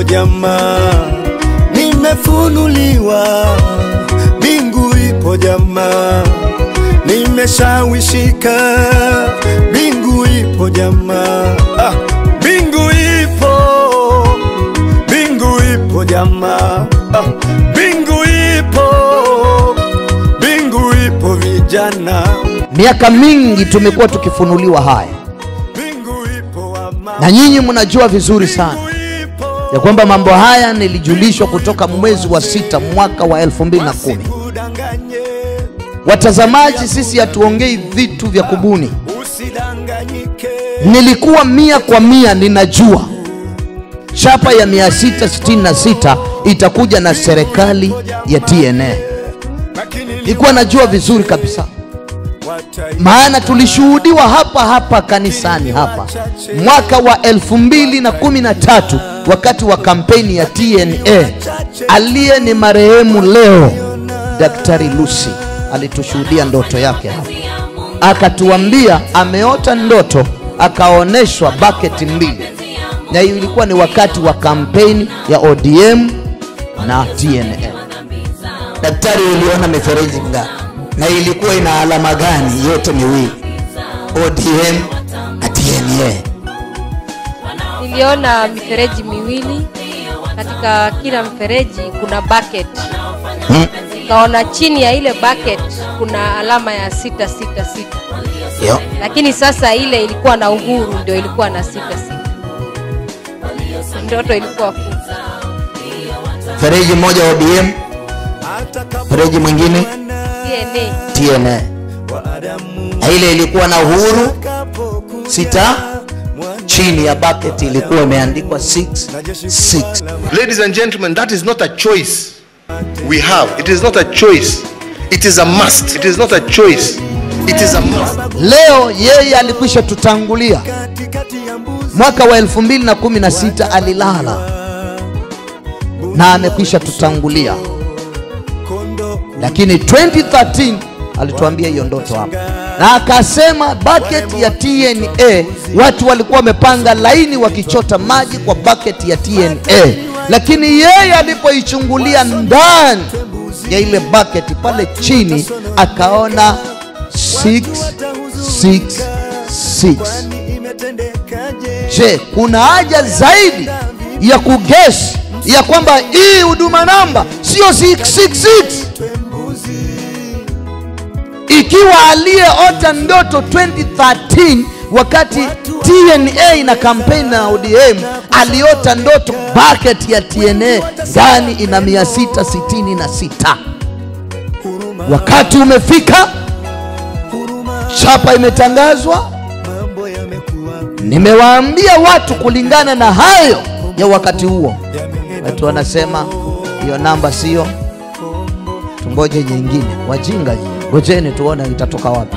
jamaa, nimefunuliwa, mbingu ipo jamaa, nimeshawishika, mbingu ipo jamaa, ah, mbingu ipo, mbingu ipo jamaa, ah, mbingu ipo, mbingu ipo vijana, Miaka mingi tumekuwa tukifunuliwa haya, mbingu ipo wama, na nyinyi mnajua vizuri sana mbingu ipo ya kwamba mambo haya nilijulishwa kutoka mwezi wa sita mwaka wa 2010. Usikudanganye, Watazamaji, sisi hatuongei vitu vya kubuni. usidanganyike. Nilikuwa mia kwa mia ninajua chapa ya 666 itakuja na serikali ya TNA. Lakini Nilikuwa najua vizuri kabisa, watai- maana tulishuhudiwa hapa hapa kanisani hapa mwaka wa 2013 wakati wa kampeni ya TNA. Aliye ni marehemu leo Daktari Lucy alitushuhudia ndoto yake hapa, akatuambia ameota ndoto, akaonyeshwa baketi mbili, na hiyo ilikuwa ni wakati wa kampeni ya ODM na TNA. Daktari, uliona mifereji ngapi na ilikuwa ina alama gani? Yote miwili, ODM na TNA. Niliona mifereji miwili, katika kila mfereji kuna bucket. Hmm. Nikaona chini ya ile bucket kuna alama ya sita sita sita, Yo. lakini sasa ile ilikuwa na uhuru, ndio ilikuwa na sita sita. Ndoto ilikuwa kubwa. Mfereji mmoja ODM, mfereji mwingine DNA TNA, na ile ilikuwa na uhuru sita, chini ya bucket ilikuwa imeandikwa 66. Ladies and gentlemen, that is not a choice we have. It is not a choice. It is a must. It is not a choice. It is a must. Leo yeye alikwisha tutangulia mwaka wa 2016 alilala na amekwisha tutangulia, lakini 2013 alituambia hiyo ndoto hapa, na akasema bucket ya TNA, watu walikuwa wamepanga laini wakichota maji kwa bucket ya TNA, lakini yeye alipoichungulia ndani ya ile bucket pale chini akaona 666. Je, kuna haja zaidi ya kugesi ya kwamba hii huduma namba sio 666 ikiwa aliyeota ndoto 2013 wakati TNA na kampeni na ODM aliota ndoto bucket ya TNA ndani ina 666 wakati umefika chapa imetangazwa nimewaambia watu kulingana na hayo ya wakati huo watu wanasema hiyo namba sio tungoje nyingine wajinga nyinyi ngojeni tuone itatoka wapi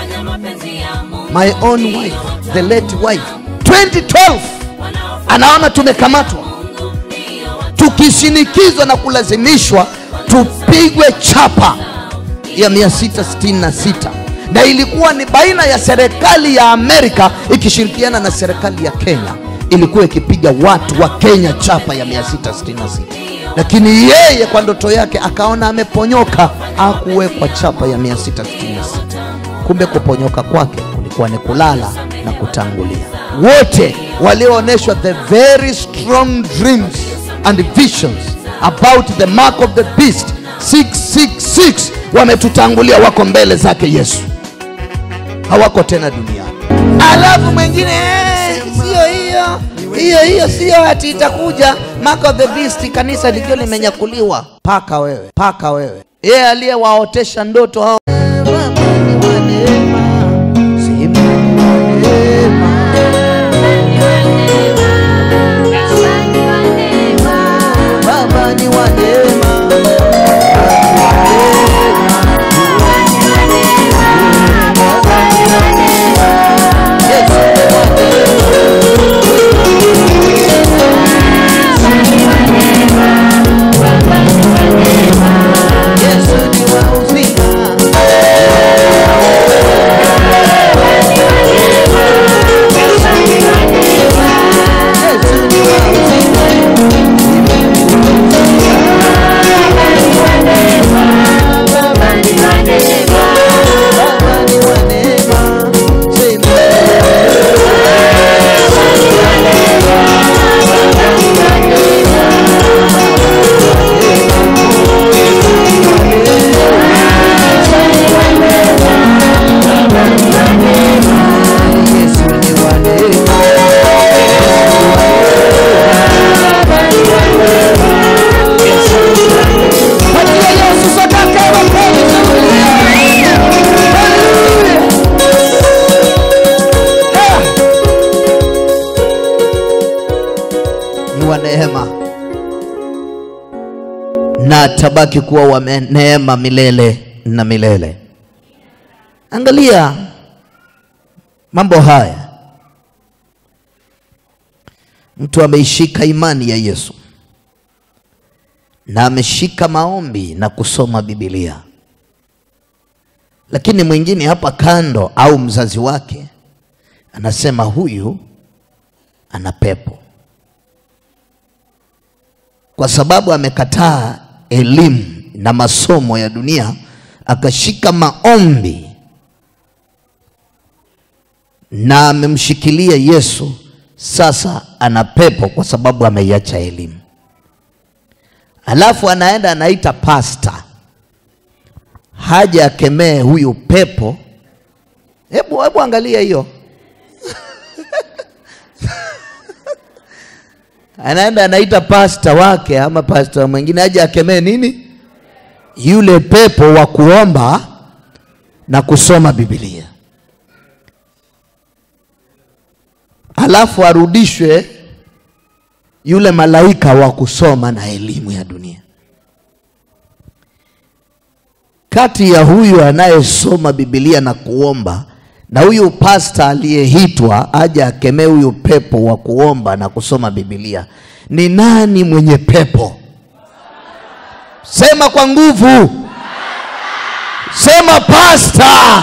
my own wife the late wife 2012 anaona tumekamatwa tukishinikizwa na kulazimishwa tupigwe chapa ya 666 na ilikuwa ni baina ya serikali ya Amerika ikishirikiana na serikali ya Kenya, ilikuwa ikipiga watu wa Kenya chapa ya 666 lakini yeye kwa ndoto yake akaona ameponyoka, akuwekwa chapa ya 666 kumbe kuponyoka kwake kulikuwa ni kulala na kutangulia. Wote walioonyeshwa the very strong dreams and visions about the mark of the beast 666 wametutangulia, wako mbele zake Yesu, hawako tena duniani. Alafu mwingine "Eh, sio hiyo hiyo hiyo, sio ati itakuja mark of the beast, kanisa likiwa limenyakuliwa. Paka wewe, paka wewe, yeye aliyewaotesha ndoto hao Baba ni wa neema, sema ni wa neema. Baba ni wa neema, Yesu ni wa neema. Yesu ni wa uzima. wa neema na atabaki kuwa wa me- neema milele na milele. Angalia mambo haya, mtu ameishika imani ya Yesu na ameshika maombi na kusoma Biblia, lakini mwingine hapa kando au mzazi wake anasema huyu ana pepo kwa sababu amekataa elimu na masomo ya dunia, akashika maombi na amemshikilia Yesu. Sasa ana pepo kwa sababu ameiacha elimu, alafu anaenda anaita pasta haja akemee huyu pepo. Hebu hebu angalia hiyo anaenda anaita pasta wake ama pasta mwingine aje akemee nini yule pepo wa kuomba na kusoma Biblia, alafu arudishwe yule malaika wa kusoma na elimu ya dunia. Kati ya huyu anayesoma Biblia na kuomba na huyu pasta aliyeitwa aje akemee huyu pepo wa kuomba na kusoma Biblia, ni nani mwenye pepo? Sema kwa nguvu, sema pasta.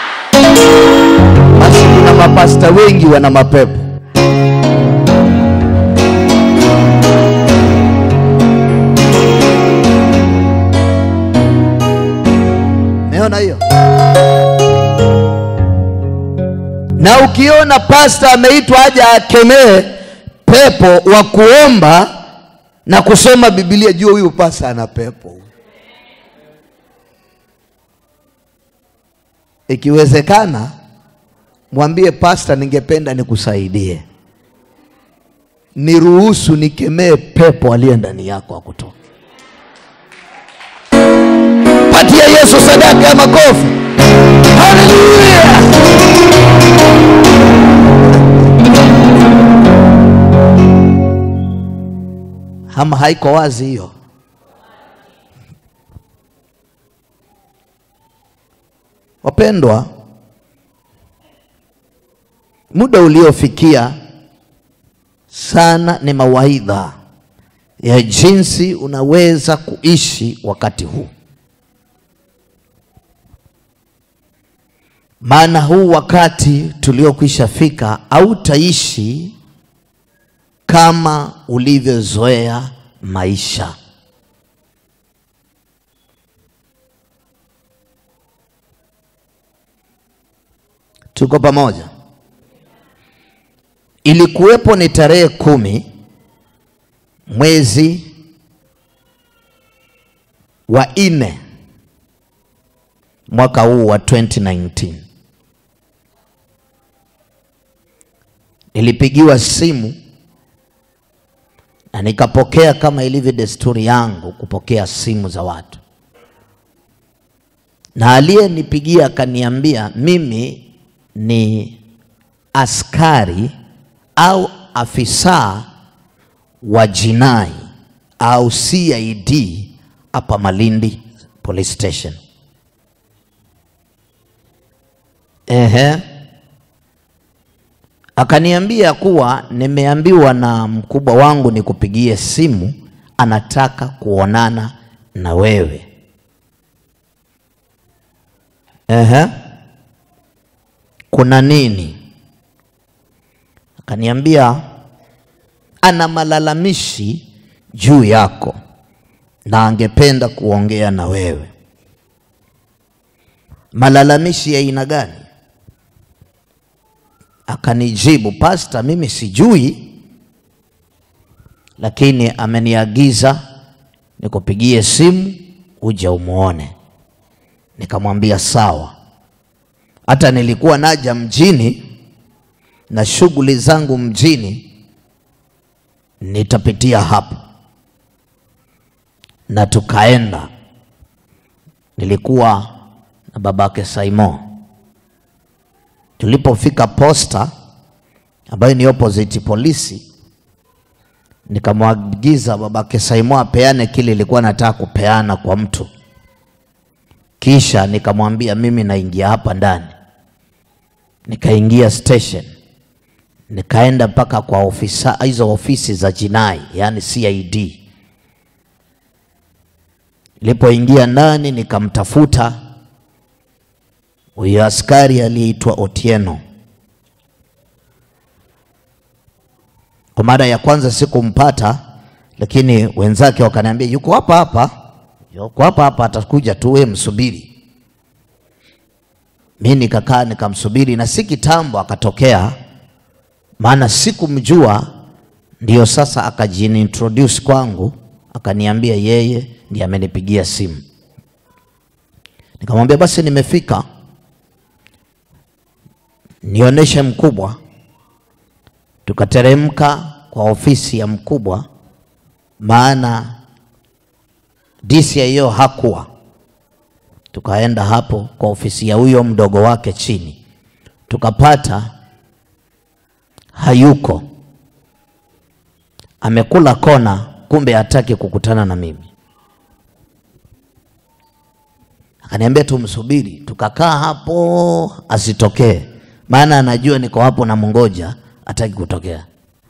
Basi kuna mapasta wengi wana mapepo. Meona hiyo? Na ukiona pasta ameitwa aje akemee pepo wa kuomba na kusoma Biblia, jua huyu pasta ana pepo. Ikiwezekana mwambie pasta, ningependa nikusaidie, niruhusu nikemee pepo aliye ndani yako akutoke. Patia Yesu sadaka ya makofi. Haleluya! Ama haiko wazi hiyo? Wapendwa, muda uliofikia sana ni mawaidha ya jinsi unaweza kuishi wakati huu. Maana huu wakati tuliokwisha fika hautaishi kama ulivyozoea maisha. Tuko pamoja? Ilikuwepo ni tarehe kumi mwezi wa nne mwaka huu wa 2019 nilipigiwa simu na nikapokea kama ilivyo desturi yangu kupokea simu za watu, na aliyenipigia akaniambia mimi ni askari au afisa wa jinai au CID hapa Malindi Police Station. Ehe. Akaniambia kuwa nimeambiwa na mkubwa wangu nikupigie simu, anataka kuonana na wewe. Ehe. Kuna nini? Akaniambia ana malalamishi juu yako na angependa kuongea na wewe. Malalamishi ya aina gani? Akanijibu, pasta, mimi sijui, lakini ameniagiza nikupigie simu uje umuone. Nikamwambia sawa. Hata nilikuwa naja mjini na shughuli zangu mjini, nitapitia hapo na tukaenda. Nilikuwa na babake Saimo. Tulipofika posta ambayo ni opposite polisi, nikamwagiza babake Saimo apeane kile ilikuwa nataka kupeana kwa mtu, kisha nikamwambia mimi naingia hapa ndani. Nikaingia station, nikaenda mpaka kwa ofisa hizo ofisi za jinai, yani CID. Nilipoingia ndani nikamtafuta huyo askari aliyeitwa Otieno. Kwa mara ya kwanza sikumpata, lakini wenzake wakaniambia yuko hapa hapa, yuko hapa hapa, atakuja tu, wewe msubiri. Mi nikakaa nikamsubiri, na si kitambo akatokea, maana sikumjua. Ndio sasa akajiintroduce kwangu, akaniambia yeye ndiye amenipigia simu. Nikamwambia basi nimefika, nionyeshe mkubwa. Tukateremka kwa ofisi ya mkubwa, maana DCIO hakuwa. Tukaenda hapo kwa ofisi ya huyo mdogo wake chini, tukapata hayuko, amekula kona, kumbe hataki kukutana na mimi. Akaniambia tumsubiri, tukakaa hapo asitokee, maana anajua niko hapo na mngoja, hataki kutokea.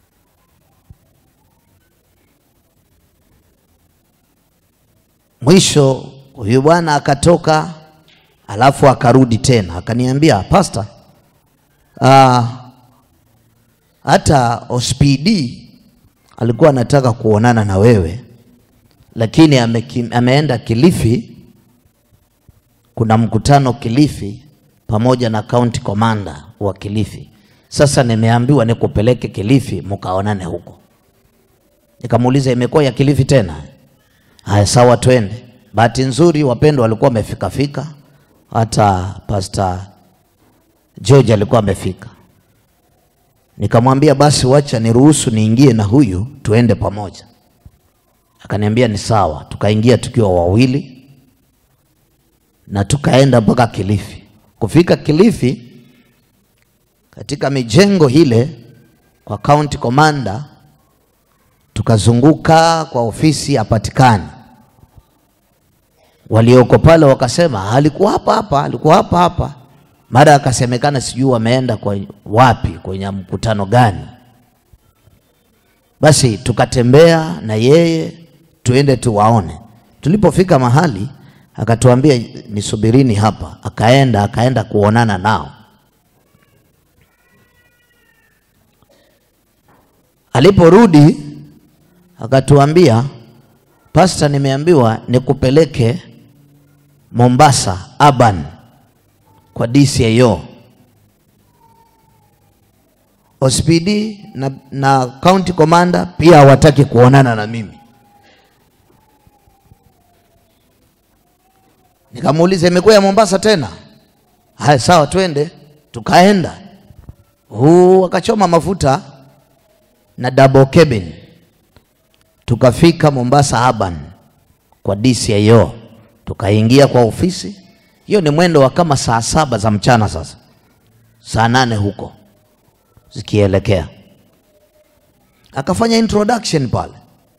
Mwisho huyu bwana akatoka, alafu akarudi tena akaniambia, pasta, ah, hata OSPD alikuwa anataka kuonana na wewe, lakini ameki, ameenda Kilifi kuna mkutano Kilifi pamoja na county commander wa Kilifi. Sasa nimeambiwa nikupeleke Kilifi mkaonane huko. Nikamuuliza imekuwa ya Kilifi tena? Haya, sawa, twende. Bahati nzuri wapendwa walikuwa wamefika fika, hata Pastor George alikuwa amefika. Nikamwambia basi, wacha niruhusu niingie na huyu tuende pamoja. Akaniambia ni sawa. Tukaingia tukiwa wawili na tukaenda mpaka Kilifi. Kufika Kilifi, katika mijengo ile kwa county commander, tukazunguka kwa ofisi hapatikani. Walioko pale wakasema alikuwa hapa hapa, alikuwa hapa hapa. Mara akasemekana sijui wameenda kwa wapi, kwenye mkutano gani. Basi tukatembea na yeye tuende tuwaone. Tulipofika mahali akatuambia nisubirini hapa, akaenda akaenda kuonana nao. Aliporudi akatuambia, pasta, nimeambiwa nikupeleke Mombasa Urban kwa DCIO. OSPD na, na county commander pia hawataki kuonana na mimi. Nikamuuliza imekuwa ya Mombasa tena? Haya, sawa, twende. Tukaenda huu, akachoma mafuta na double cabin, tukafika Mombasa Urban kwa DCIO, tukaingia kwa ofisi. Hiyo ni mwendo wa kama saa saba za mchana, sasa saa nane huko zikielekea. Akafanya introduction pale.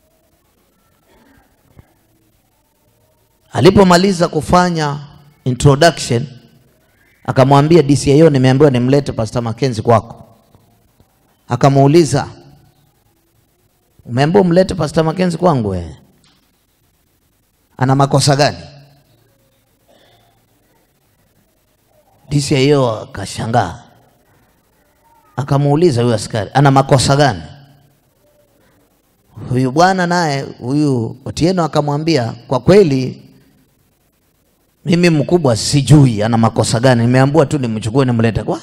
Alipomaliza kufanya introduction, akamwambia DCIO, nimeambiwa nimlete Pastor Mackenzie kwako. Akamuuliza, umeambiwa umlete Pastor Mackenzie kwangu? Wewe ana makosa gani? DCIO akashangaa, akamuuliza huyu askari, ana makosa gani? Huyu bwana naye huyu Otieno akamwambia, kwa kweli mimi mkubwa sijui ana makosa gani, nimeambiwa tu nimchukue nimlete kwa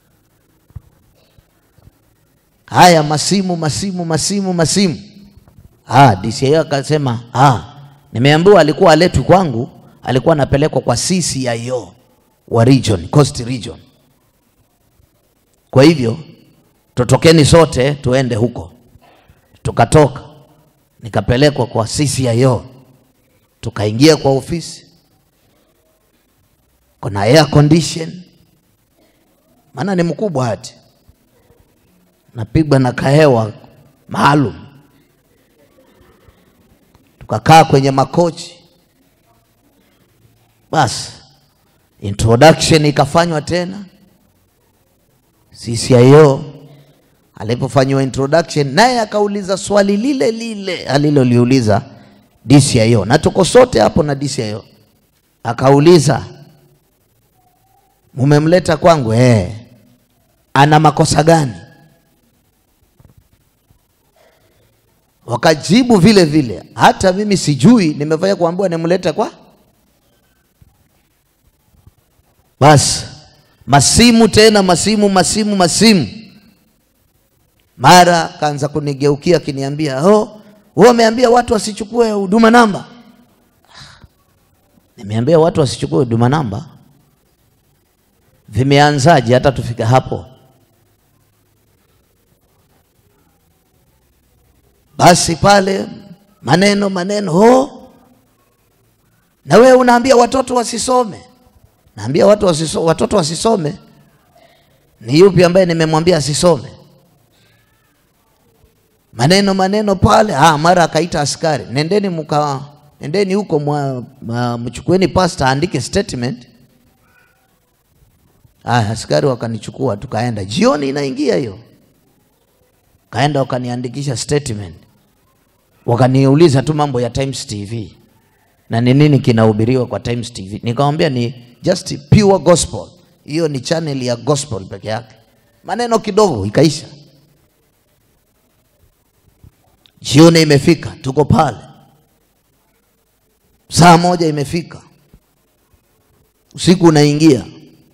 haya masimu masimu masimu masimu. Ah, DCIO akasema ah, nimeambiwa alikuwa aletwi kwangu, alikuwa anapelekwa kwa CCIO wa region, Coast region. Kwa hivyo tutokeni sote tuende huko. Tukatoka, nikapelekwa kwa CCIO, tukaingia kwa ofisi, kuna air condition, maana ni mkubwa hati napigwa na kahewa maalum tukakaa kwenye makochi basi introduction ikafanywa tena CCIO alipofanyiwa introduction naye akauliza swali lile lile aliloliuliza DCIO na tuko sote hapo na DCIO akauliza mumemleta kwangu eh ana makosa gani wakajibu vile vile hata mimi sijui nimefanya kuambiwa nimlete kwa basi masimu tena masimu masimu masimu mara kaanza kunigeukia akiniambia oh, wewe umeambia watu wasichukue huduma namba nimeambia watu wasichukue huduma namba vimeanzaje hata tufika hapo basi pale maneno maneno oh. na wewe unaambia watoto wasisome naambia watu wasiso, watoto wasisome ni yupi ambaye nimemwambia asisome maneno maneno pale ah, mara akaita askari nendeni mka nendeni huko mwa- mwa- mchukueni pasta aandike statement ah, askari wakanichukua tukaenda jioni inaingia hiyo kaenda wakaniandikisha statement wakaniuliza tu mambo ya Times TV na ni nini kinahubiriwa kwa Times TV. Nikamwambia ni just pure gospel, hiyo ni channel ya gospel peke yake. Maneno kidogo ikaisha. Jioni imefika, tuko pale, saa moja imefika, usiku unaingia,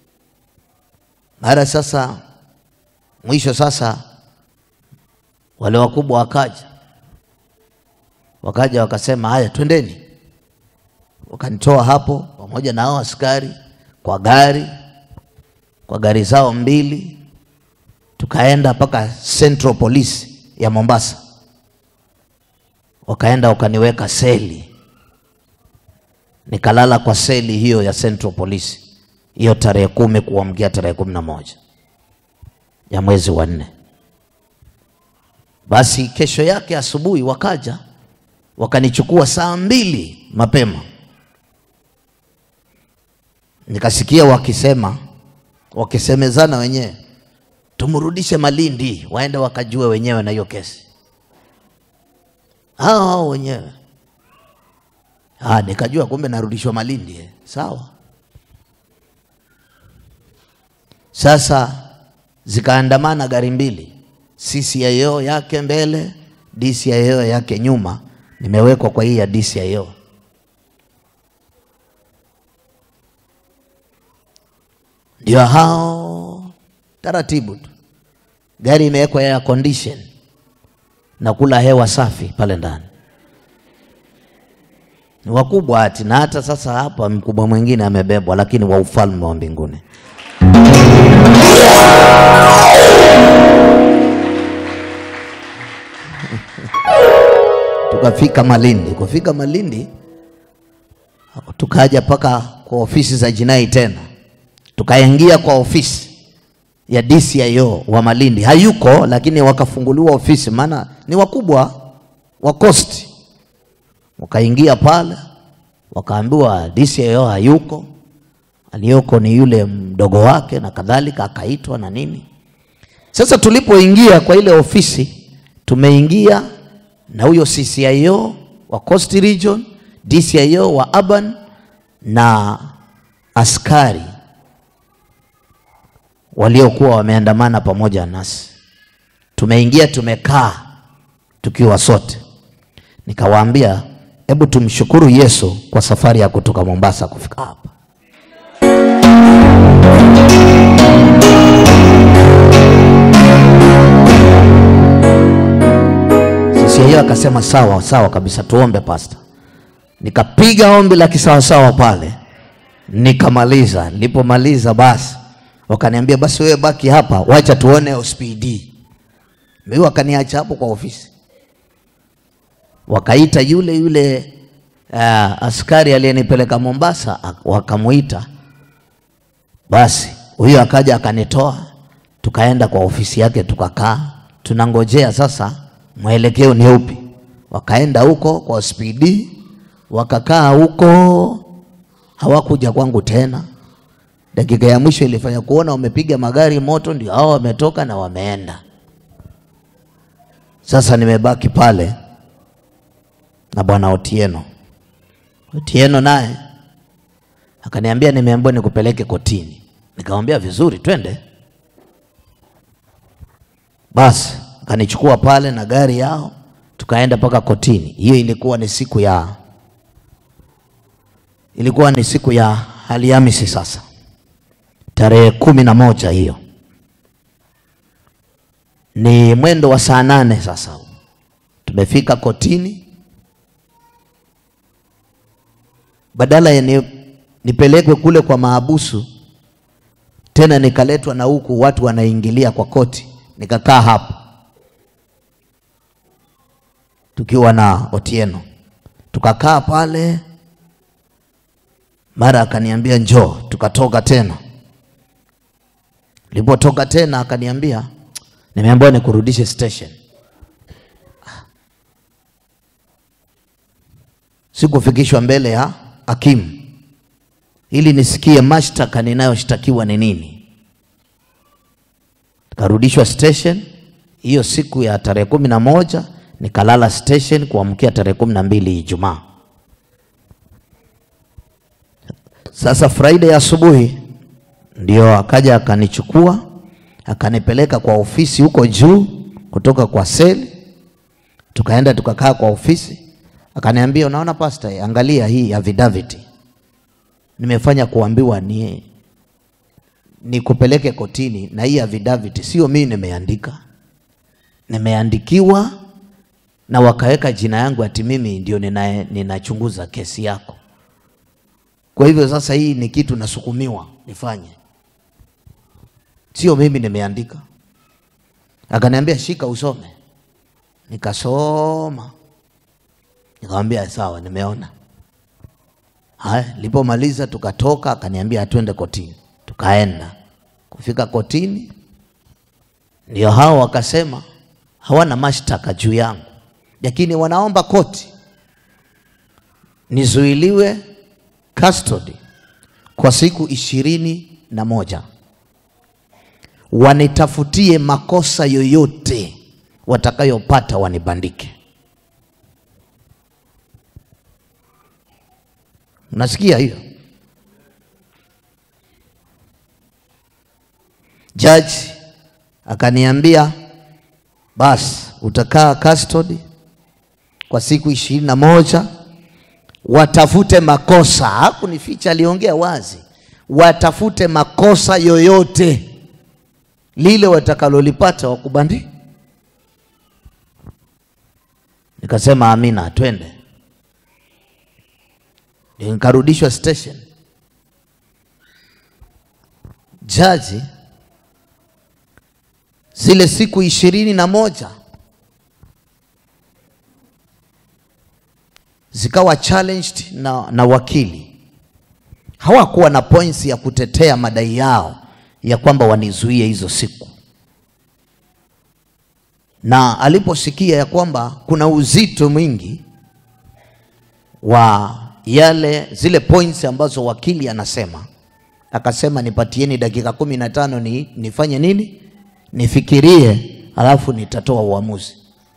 mara sasa mwisho sasa wale wakubwa wakaja wakaja wakasema haya twendeni wakanitoa hapo pamoja na hao askari kwa gari kwa gari zao mbili tukaenda mpaka Central Police ya Mombasa wakaenda wakaniweka seli nikalala kwa seli hiyo ya Central Police hiyo tarehe kumi kuamkia tarehe kumi na moja ya mwezi wa nne basi kesho yake asubuhi wakaja wakanichukua saa mbili mapema, nikasikia wakisema wakisemezana wenyewe, tumrudishe Malindi, waende wakajue wenyewe na hiyo kesi hao hao wenyewe. Ah, nikajua kumbe narudishwa Malindi eh. Sawa. Sasa zikaandamana gari mbili, CCIO yake mbele, DCIO yake nyuma. Nimewekwa kwa hii ya DCIO. Ndio hao taratibu tu, gari imewekwa air condition na kula hewa safi pale ndani. Ni wakubwa ati, na hata sasa hapa mkubwa mwingine amebebwa, lakini wa ufalme wa mbinguni. Tukafika Malindi. Kufika Malindi, tukaja mpaka kwa ofisi za jinai tena, tukaingia kwa ofisi ya DCIO wa Malindi. Hayuko, lakini wakafunguliwa ofisi, maana ni wakubwa wa Coast. Wakaingia pale, wakaambiwa DCIO hayuko, aliyoko ni yule mdogo wake na kadhalika, akaitwa na nini. Sasa tulipoingia kwa ile ofisi, tumeingia na huyo CCIO wa Coast Region, DCIO wa Urban na askari waliokuwa wameandamana pamoja nasi. Tumeingia tumekaa tukiwa sote, nikawaambia hebu tumshukuru Yesu kwa safari ya kutoka Mombasa kufika hapa. CCIO akasema sawa sawa kabisa, tuombe pasta. Nikapiga ombi la kisawasawa pale, nikamaliza. Nilipomaliza basi wakaniambia basi wewe baki hapa, wacha tuone OSPD. Mimi wakaniacha hapo kwa ofisi, wakaita yule yule uh, askari aliyenipeleka Mombasa, ak- wakamuita. Basi huyo akaja akanitoa, tukaenda kwa ofisi yake, tukakaa tunangojea sasa mwelekeo ni upi. wakaenda huko kwa spd wakakaa huko hawakuja kwangu tena dakika ya mwisho ilifanya kuona wamepiga magari moto ndio hao wametoka na wameenda sasa nimebaki pale na bwana otieno otieno naye akaniambia nimeambiwa nikupeleke kotini nikamwambia vizuri twende basi akanichukua pale na gari yao tukaenda mpaka kotini hiyo ilikuwa ni siku ya ilikuwa ni siku ya Alhamisi sasa, tarehe kumi na moja hiyo, ni mwendo wa saa nane sasa. Tumefika kotini, badala ya ni, nipelekwe kule kwa maabusu tena nikaletwa na huku watu wanaingilia kwa koti, nikakaa hapo tukiwa na Otieno, tukakaa pale mara akaniambia njoo, tukatoka tena. Nilipotoka tena akaniambia nimeambiwa nikurudishe station. Sikufikishwa mbele ya hakimu ili nisikie mashtaka ninayoshtakiwa ni nini. Nikarudishwa station hiyo siku ya tarehe kumi na moja nikalala station kuamkia tarehe kumi na mbili Ijumaa. Sasa Friday asubuhi ndio akaja akanichukua akanipeleka kwa ofisi huko juu kutoka kwa seli, tukaenda tukakaa kwa ofisi, akaniambia unaona pastor, angalia hii affidavit nimefanya kuambiwa ni nikupeleke kotini, na hii affidavit sio mimi nimeandika, nimeandikiwa na wakaweka jina yangu ati mimi ndio nina, ninachunguza kesi yako. Kwa hivyo sasa hii ni kitu nasukumiwa nifanye, sio mimi nimeandika. Akaniambia shika usome, nikasoma, nikamwambia sawa, nimeona. Haya, nilipomaliza tukatoka, akaniambia twende kotini. Tukaenda kufika kotini, ndio hao wakasema hawana mashtaka juu yangu, lakini wanaomba koti nizuiliwe custody kwa siku ishirini na moja wanitafutie makosa yoyote watakayopata wanibandike. Unasikia hiyo? Jaji akaniambia basi utakaa custody kwa siku ishirini na moja watafute makosa. Hakunificha, aliongea wazi, watafute makosa yoyote lile watakalolipata wakubandi. Nikasema amina, twende. Ndio Nikarudishwa station. Jaji zile siku ishirini na moja zikawa challenged na, na wakili. Hawakuwa na points ya kutetea madai yao ya kwamba wanizuie hizo siku, na aliposikia ya kwamba kuna uzito mwingi wa yale zile points ambazo wakili anasema, akasema nipatieni dakika kumi na tano ni, nifanye nini, nifikirie, alafu nitatoa uamuzi.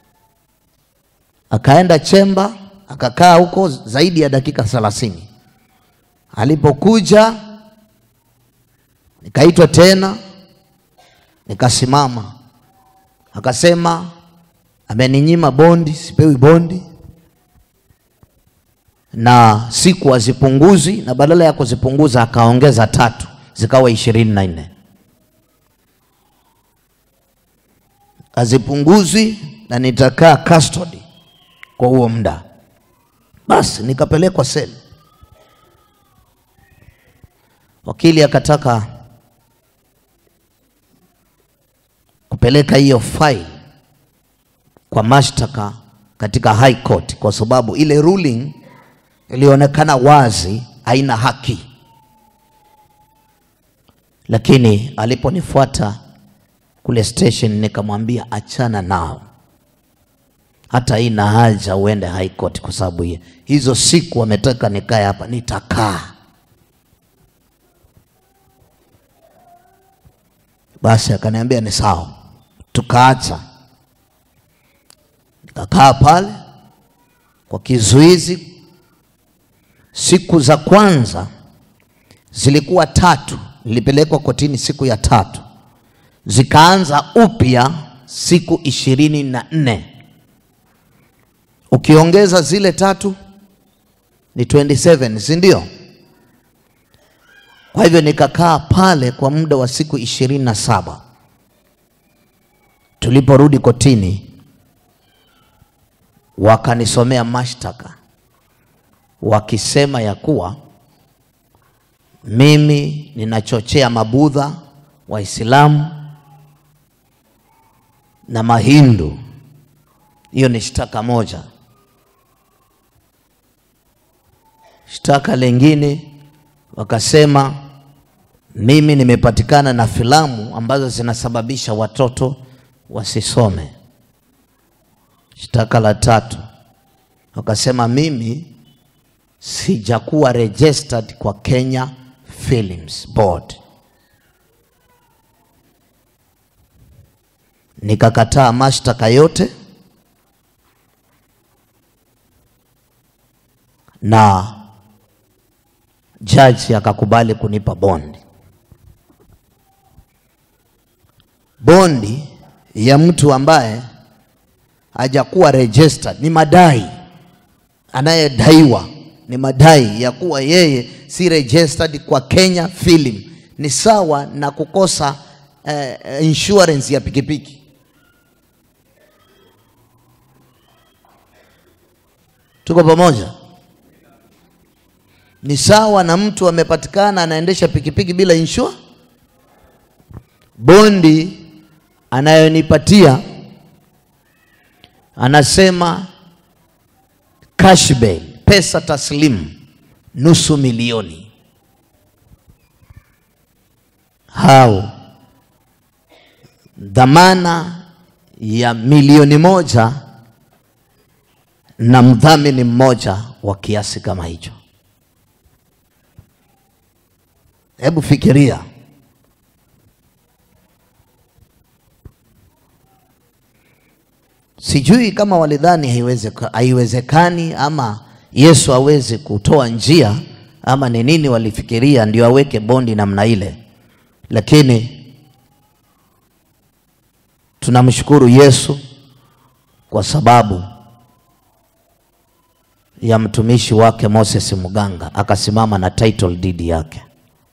Akaenda chemba akakaa huko zaidi ya dakika thelathini. Alipokuja nikaitwa tena, nikasimama, akasema ameninyima bondi, sipewi bondi na siku hazipunguzi, na badala ya kuzipunguza akaongeza tatu, zikawa ishirini na nne. Hazipunguzwi na nitakaa custody kwa huo muda. Basi nikapelekwa seli. Wakili akataka kupeleka hiyo file kwa mashtaka katika high court, kwa sababu ile ruling ilionekana wazi haina haki, lakini aliponifuata kule station nikamwambia achana nao, hata ina haja uende high court kwa sababu hiyo. Hizo siku wametaka nikae hapa, nitakaa. Basi akaniambia ni sawa, tukaacha. Nikakaa pale kwa kizuizi. Siku za kwanza zilikuwa tatu, nilipelekwa kotini siku ya tatu, zikaanza upya siku ishirini na nne ukiongeza zile tatu ni 27 si ndio? Kwa hivyo nikakaa pale kwa muda wa siku ishirini na saba. Tuliporudi kotini, wakanisomea mashtaka wakisema ya kuwa mimi ninachochea mabudha Waislamu na Mahindu. Hiyo ni shtaka moja. Shtaka lingine wakasema mimi nimepatikana na filamu ambazo zinasababisha watoto wasisome. Shtaka la tatu wakasema mimi sijakuwa registered kwa Kenya Films Board. Nikakataa mashtaka yote na jaji akakubali kunipa bondi. Bondi ya mtu ambaye hajakuwa registered ni madai, anayedaiwa ni madai ya kuwa yeye si registered kwa Kenya Film. Ni sawa na kukosa eh, insurance ya pikipiki. Tuko pamoja? Ni sawa na mtu amepatikana anaendesha pikipiki bila insure. Bondi anayonipatia anasema cash bail, pesa taslimu nusu milioni. Hao dhamana ya milioni moja na mdhamini mmoja wa kiasi kama hicho. Hebu fikiria, sijui kama walidhani haiwezeka- haiwezekani ama Yesu aweze kutoa njia ama ni nini walifikiria ndio aweke bondi namna ile, lakini tunamshukuru Yesu kwa sababu ya mtumishi wake Moses Muganga akasimama na title deed yake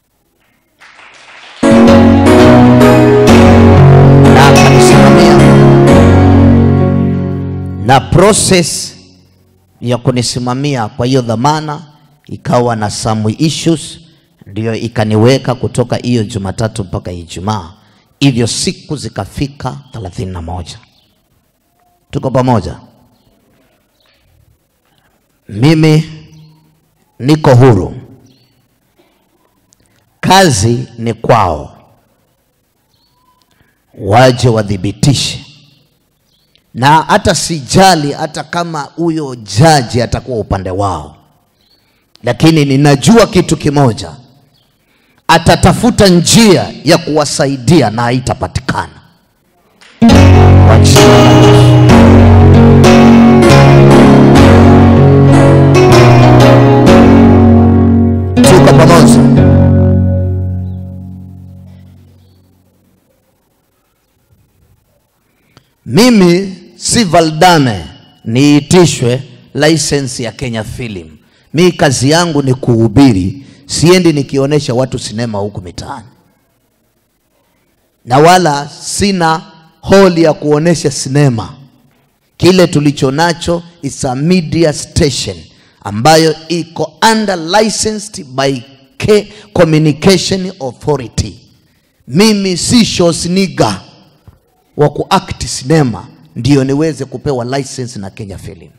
na akanisimamia na process ya kunisimamia kwa hiyo dhamana ikawa na some issues, ndiyo ikaniweka kutoka hiyo Jumatatu mpaka Ijumaa, hivyo siku zikafika thelathini na moja. Tuko pamoja? Mimi niko huru, kazi ni kwao, waje wathibitishe na hata sijali hata kama huyo jaji atakuwa upande wao, lakini ninajua kitu kimoja, atatafuta njia ya kuwasaidia na haitapatikana kwa jina la Yesu. Tuko pamoja. Mimi si Valdame niitishwe license ya Kenya Film. Mi kazi yangu ni kuhubiri, siendi nikionyesha watu sinema huku mitaani, na wala sina hall ya kuonesha sinema. Kile tulicho nacho is a media station ambayo iko under licensed by K Communication Authority. Mimi si Schwarzenegger wa kuact sinema ndio niweze kupewa license na Kenya Films.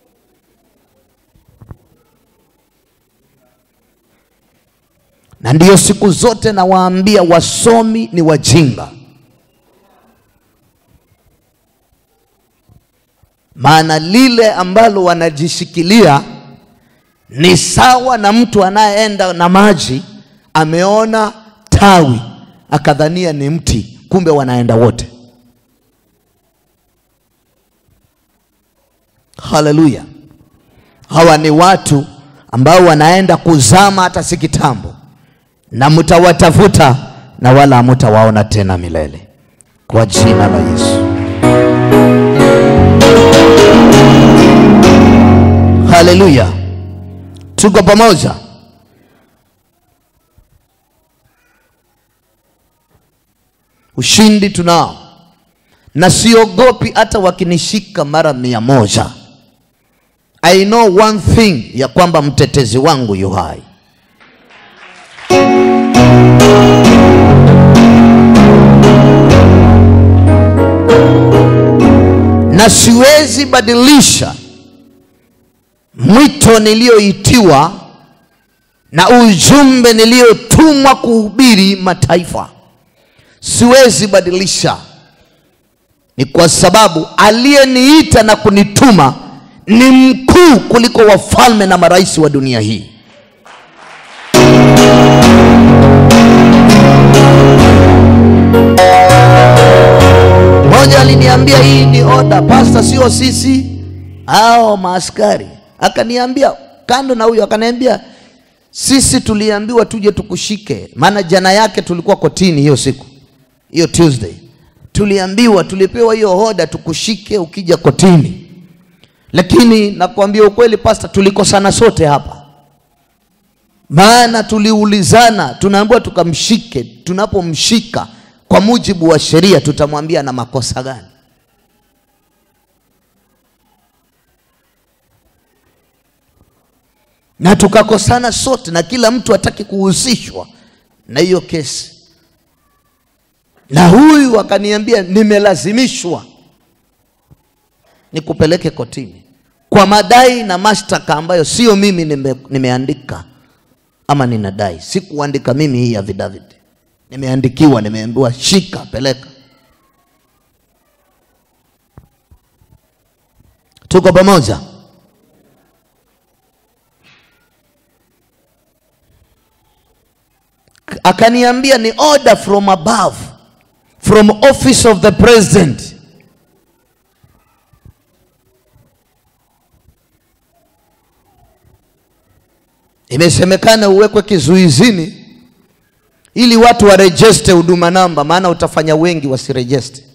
Na ndiyo siku zote nawaambia wasomi ni wajinga. maana lile ambalo wanajishikilia ni sawa na mtu anayeenda na maji ameona tawi akadhania ni mti kumbe wanaenda wote haleluya hawa ni watu ambao wanaenda kuzama hata si kitambo na mtawatafuta na wala hamutawaona tena milele kwa jina la yesu haleluya tuko pamoja ushindi tunao na siogopi hata wakinishika mara mia moja i know one thing ya kwamba mtetezi wangu yu hai na siwezi badilisha mwito niliyoitiwa na ujumbe niliyotumwa kuhubiri mataifa siwezi badilisha ni kwa sababu aliyeniita na kunituma ni mkuu kuliko wafalme na marais wa dunia hii mmoja aliniambia hii ni oda pasta sio sisi ao maaskari akaniambia kando na huyo akaniambia sisi tuliambiwa tuje tukushike maana jana yake tulikuwa kotini hiyo siku hiyo tuesday tuliambiwa tulipewa hiyo hoda tukushike ukija kotini lakini nakwambia ukweli pasta tulikosana sote hapa maana tuliulizana tunaambiwa tukamshike tunapomshika kwa mujibu wa sheria tutamwambia na makosa gani na tukakosana sote na kila mtu hataki kuhusishwa na hiyo kesi na huyu akaniambia nimelazimishwa nikupeleke kotini kwa madai na mashtaka ambayo sio mimi nime, nimeandika ama ninadai sikuandika mimi hii affidavit nimeandikiwa nimeambiwa shika peleka tuko pamoja akaniambia ni order from above from office of the president imesemekana uwekwe kizuizini ili watu warejeste huduma namba maana utafanya wengi wasirejeste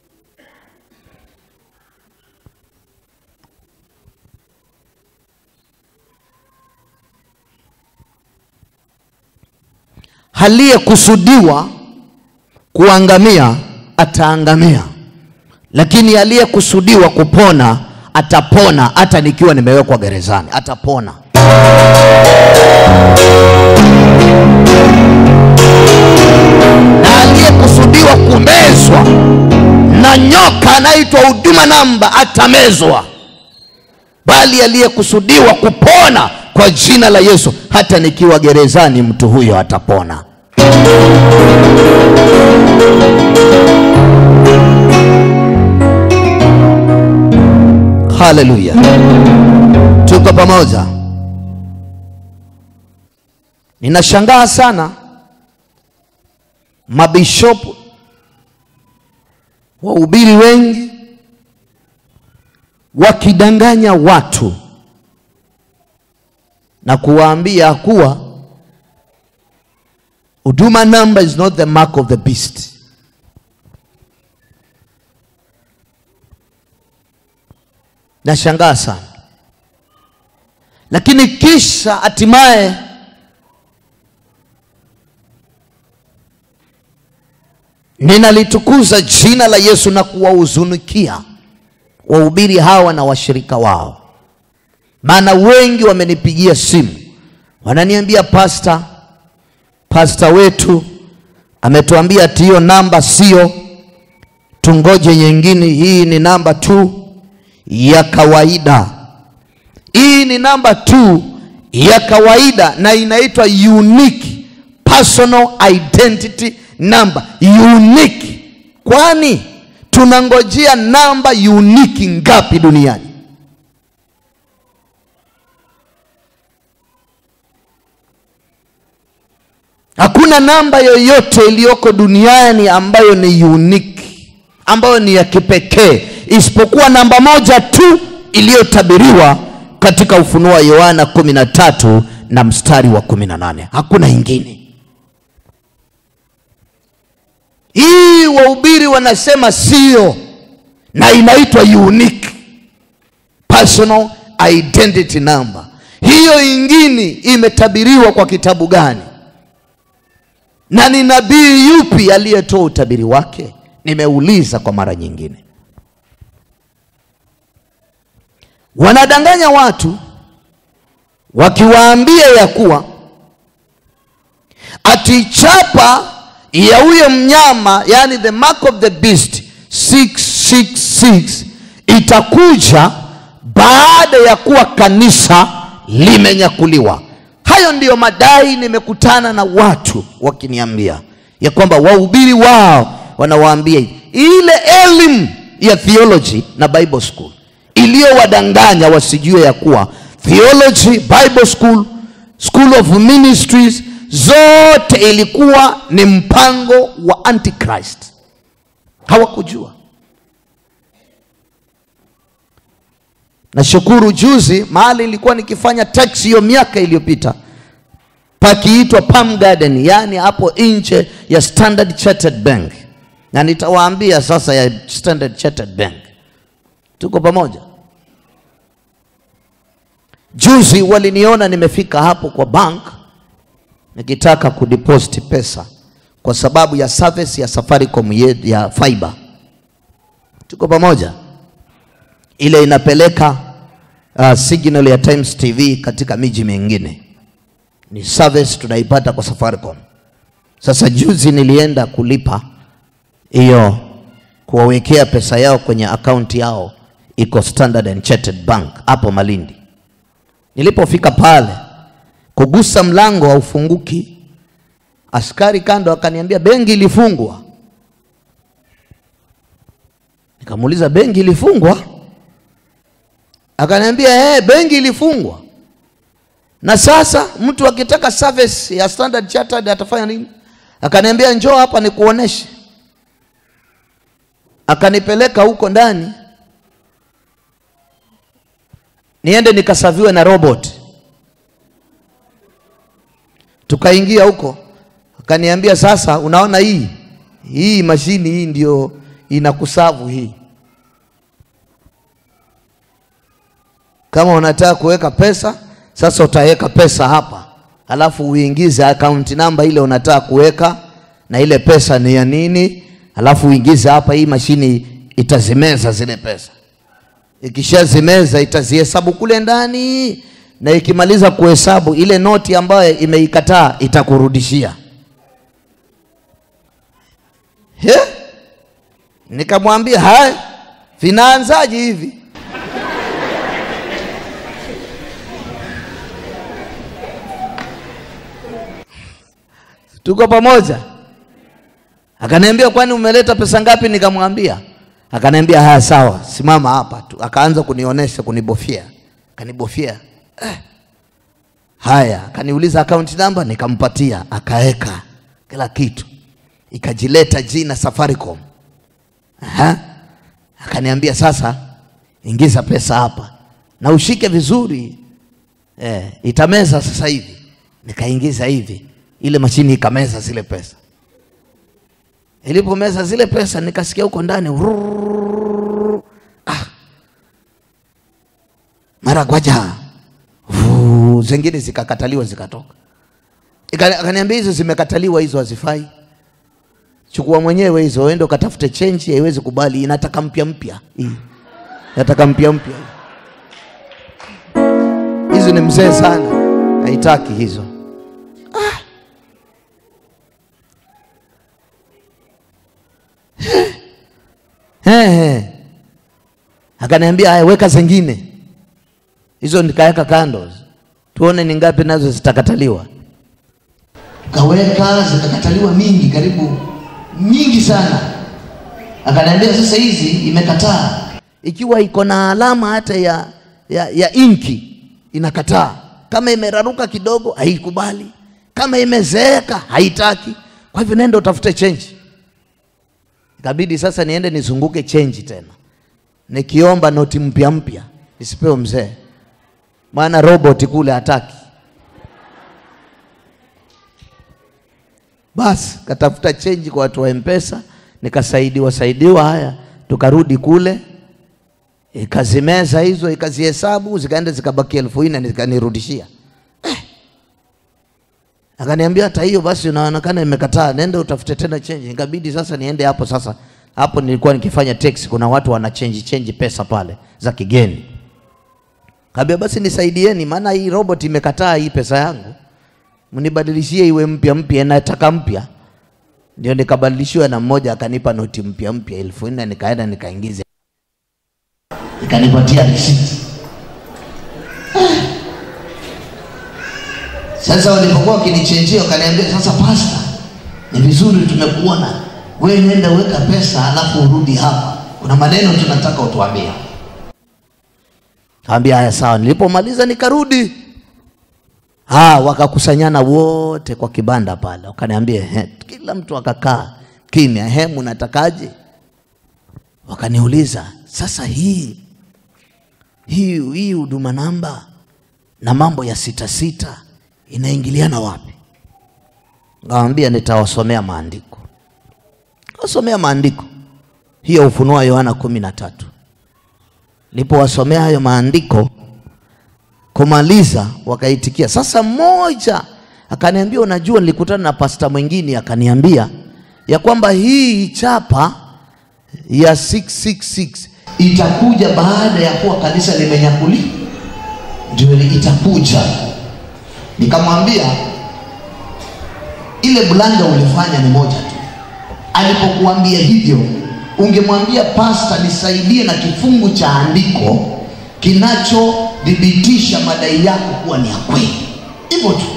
aliyekusudiwa kuangamia ataangamia lakini aliyekusudiwa kupona atapona hata nikiwa nimewekwa gerezani atapona na aliyekusudiwa kumezwa na nyoka anaitwa huduma namba atamezwa bali aliyekusudiwa kupona kwa jina la yesu hata nikiwa gerezani mtu huyo atapona haleluya tuko pamoja ninashangaa sana mabishopu wahubiri wengi wakidanganya watu na kuwaambia kuwa huduma number is not the mark of the beast nashangaa sana lakini kisha hatimaye ninalitukuza jina la yesu na kuwahuzunikia wahubiri hawa na washirika wao maana wengi wamenipigia simu wananiambia pasta pasta wetu ametuambia ati hiyo namba sio tungoje nyingine hii ni namba tu ya kawaida hii ni namba tu ya kawaida na inaitwa unique personal identity number unique kwani tunangojea namba uniki ngapi duniani hakuna namba yoyote iliyoko duniani ambayo ni unique ambayo ni ya kipekee isipokuwa namba moja tu iliyotabiriwa katika ufunuo wa yohana 13 na mstari wa 18 hakuna ingine hii wahubiri wanasema sio na inaitwa unique personal identity number hiyo ingine imetabiriwa kwa kitabu gani na ni nabii yupi aliyetoa utabiri wake nimeuliza kwa mara nyingine wanadanganya watu wakiwaambia ya kuwa ati chapa ya huyo mnyama yani the mark of the beast 666 itakuja baada ya kuwa kanisa limenyakuliwa hayo ndiyo madai nimekutana na watu wakiniambia ya kwamba wahubiri wao wanawaambia hivi. ile elimu ya theology na bible school iliyowadanganya wasijue ya kuwa theology bible school school of ministries zote ilikuwa ni mpango wa antichrist hawakujua nashukuru juzi mahali ilikuwa nikifanya tax hiyo miaka iliyopita pakiitwa Palm Garden, yaani hapo nje ya Standard Chartered Bank, na nitawaambia sasa ya Standard Chartered Bank. Tuko pamoja? Juzi waliniona nimefika hapo kwa bank nikitaka kudeposit pesa kwa sababu ya service ya Safaricom ye- ya fiber. Tuko pamoja? Ile inapeleka uh, signal ya Times TV katika miji mingine ni service tunaipata kwa Safaricom. Sasa juzi nilienda kulipa hiyo, kuwawekea pesa yao kwenye akaunti yao, iko Standard and Chartered Bank hapo Malindi. Nilipofika pale kugusa mlango haufunguki, askari kando akaniambia benki ilifungwa. Nikamuuliza benki ilifungwa? Akaniambia eh, benki ilifungwa na sasa mtu akitaka service ya Standard Chartered atafanya nini? Akaniambia njoo hapa nikuoneshe. Akanipeleka huko ndani niende nikasaviwe na robot. Tukaingia huko, akaniambia sasa, unaona hii hii mashini hii ndio inakusavu hii kama unataka kuweka pesa sasa utaweka pesa hapa alafu uingize akaunti namba ile unataka kuweka na ile pesa ni ya nini alafu uingize hapa hii mashini itazimeza zile pesa ikishazimeza itazihesabu kule ndani na ikimaliza kuhesabu ile noti ambayo imeikataa itakurudishia He? nikamwambia haya vinaanzaje hivi tuko pamoja akaniambia kwani umeleta pesa ngapi nikamwambia akaniambia haya sawa simama hapa tu akaanza kunionyesha kunibofia akanibofia eh. haya akaniuliza akaunti namba nikampatia akaeka kila kitu ikajileta jina safaricom Aha. akaniambia sasa ingiza pesa hapa na ushike vizuri eh, itameza sasa hivi nikaingiza hivi ile mashini ikameza zile pesa ilipomeza zile pesa nikasikia huko ndani "Urrrr." ah. mara gwaja Vuu, zingine zikakataliwa zikatoka Ika- akaniambia hizo zimekataliwa hizo hazifai chukua mwenyewe hizo uende ukatafute chenji haiwezi kubali inataka mpya mpya hii inataka mpya mpya hizo ni mzee sana haitaki hizo Ehe. Akaniambia haya, weka zingine hizo, nikaweka kando, tuone ni ngapi nazo zitakataliwa. Kaweka zikakataliwa mingi, karibu nyingi sana. akaniambia sasa hizi imekataa ikiwa iko na alama hata ya, ya, ya inki inakataa kama imeraruka kidogo haikubali kama imezeeka haitaki kwa hivyo nenda utafute chenji ikabidi sasa niende nizunguke chenji tena nikiomba noti mpya mpya nisipewe mzee maana robot kule hataki basi katafuta chenji kwa watu wa mpesa nikasaidiwa saidiwa haya tukarudi kule ikazimeza hizo ikazihesabu zikaenda zikabaki elfu nne nikanirudishia eh. akaniambia hata hiyo basi unaonekana imekataa nenda utafute tena chenji ikabidi sasa niende hapo sasa hapo nilikuwa nikifanya teksi kuna watu wana chenji chenji pesa pale za kigeni kaambia basi nisaidieni maana hii robot imekataa hii pesa yangu mnibadilishie iwe mpya mpya nataka mpya ndio nikabadilishiwa na mmoja akanipa noti mpya mpya elfu nne nikaenda nikaingiza ikanipatia risiti sasa walipokuwa wakinichenjia wakaniambia sasa pasta ni vizuri tumekuona we nenda weka pesa alafu urudi hapa kuna maneno tunataka utuambia kaambia haya sawa nilipomaliza nikarudi ha, wakakusanyana wote kwa kibanda pale wakaniambia "Ehe," kila mtu akakaa kimya he mnatakaje wakaniuliza sasa hii hii hii huduma namba na mambo ya sita sita inaingiliana wapi Ngawambia nitawasomea maandiko. Wasomea maandiko hiyo Ufunuo Yohana kumi na tatu. Nilipowasomea hayo maandiko kumaliza, wakaitikia. Sasa mmoja akaniambia, unajua, nilikutana na pasta mwingine akaniambia ya kwamba hii chapa ya 666 itakuja baada ya kuwa kanisa limenyakuliwa, ndio itakuja. Nikamwambia ile blanda ulifanya ni moja tu. Alipokuambia hivyo, ungemwambia pasta, nisaidie na kifungu cha andiko kinachodhibitisha madai yako kuwa ni ya kweli, hivyo tu.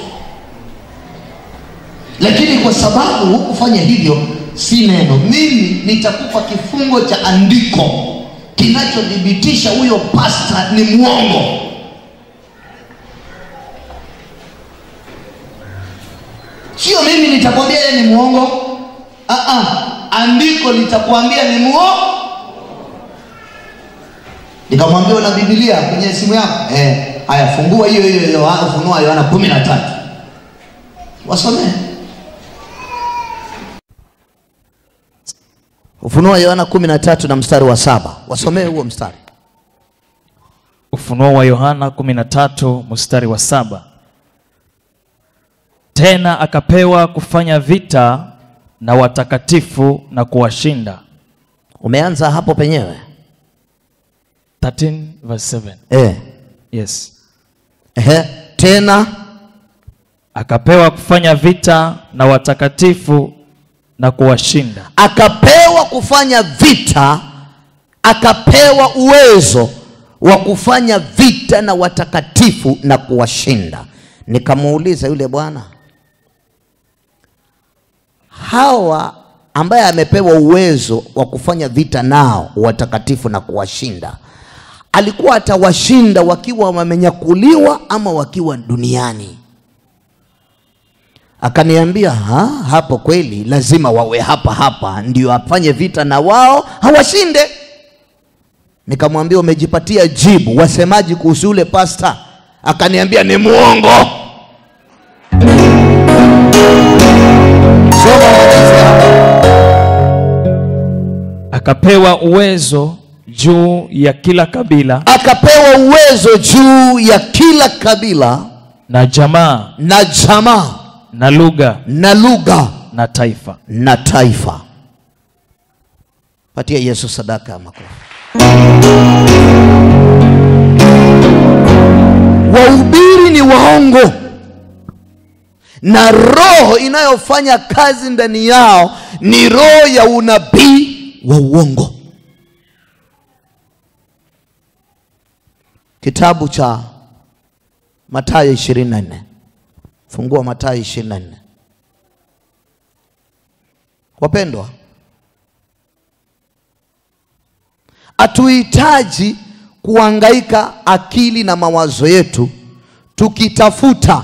Lakini kwa sababu hukufanya hivyo, si neno, mimi nitakupa kifungo cha andiko kinachodhibitisha huyo pasta ni mwongo. Sio mimi nitakwambia yeye ni mwongo. Ah ah, andiko litakwambia ni mwongo. Nikamwambia una Biblia kwenye simu yako? Eh, haya fungua hiyo hiyo hiyo Ufunuo Yohana kumi na tatu wasomee. Ufunuo Yohana kumi na tatu na mstari wa saba wasomee huo mstari. Ufunuo wa Yohana 13 mstari wa saba. Tena akapewa kufanya vita na watakatifu na kuwashinda. Umeanza hapo penyewe 13 verse 7. eh. Yes. Ehe. Tena Akapewa kufanya vita na watakatifu na kuwashinda. akapewa kufanya vita, akapewa uwezo wa kufanya vita na watakatifu na kuwashinda. Nikamuuliza yule bwana, hawa ambaye amepewa uwezo wa kufanya vita nao watakatifu na kuwashinda, alikuwa atawashinda wakiwa wamenyakuliwa ama wakiwa duniani? Akaniambia ha, hapo kweli lazima wawe hapa hapa ndio afanye vita na wao hawashinde. Nikamwambia umejipatia jibu, wasemaji kuhusu yule pasta? Akaniambia ni muongo. Soma maandiko hapa. Akapewa uwezo juu ya kila kabila Akapewa uwezo juu ya kila kabila na jamaa na jamaa na lugha na lugha na taifa. na taifa. Patia Yesu sadaka ya makofi. Wahubiri ni waongo na roho inayofanya kazi ndani yao ni roho ya unabii wa uongo. Kitabu cha Mathayo 24. Fungua Mathayo 24. Wapendwa, hatuhitaji kuhangaika akili na mawazo yetu tukitafuta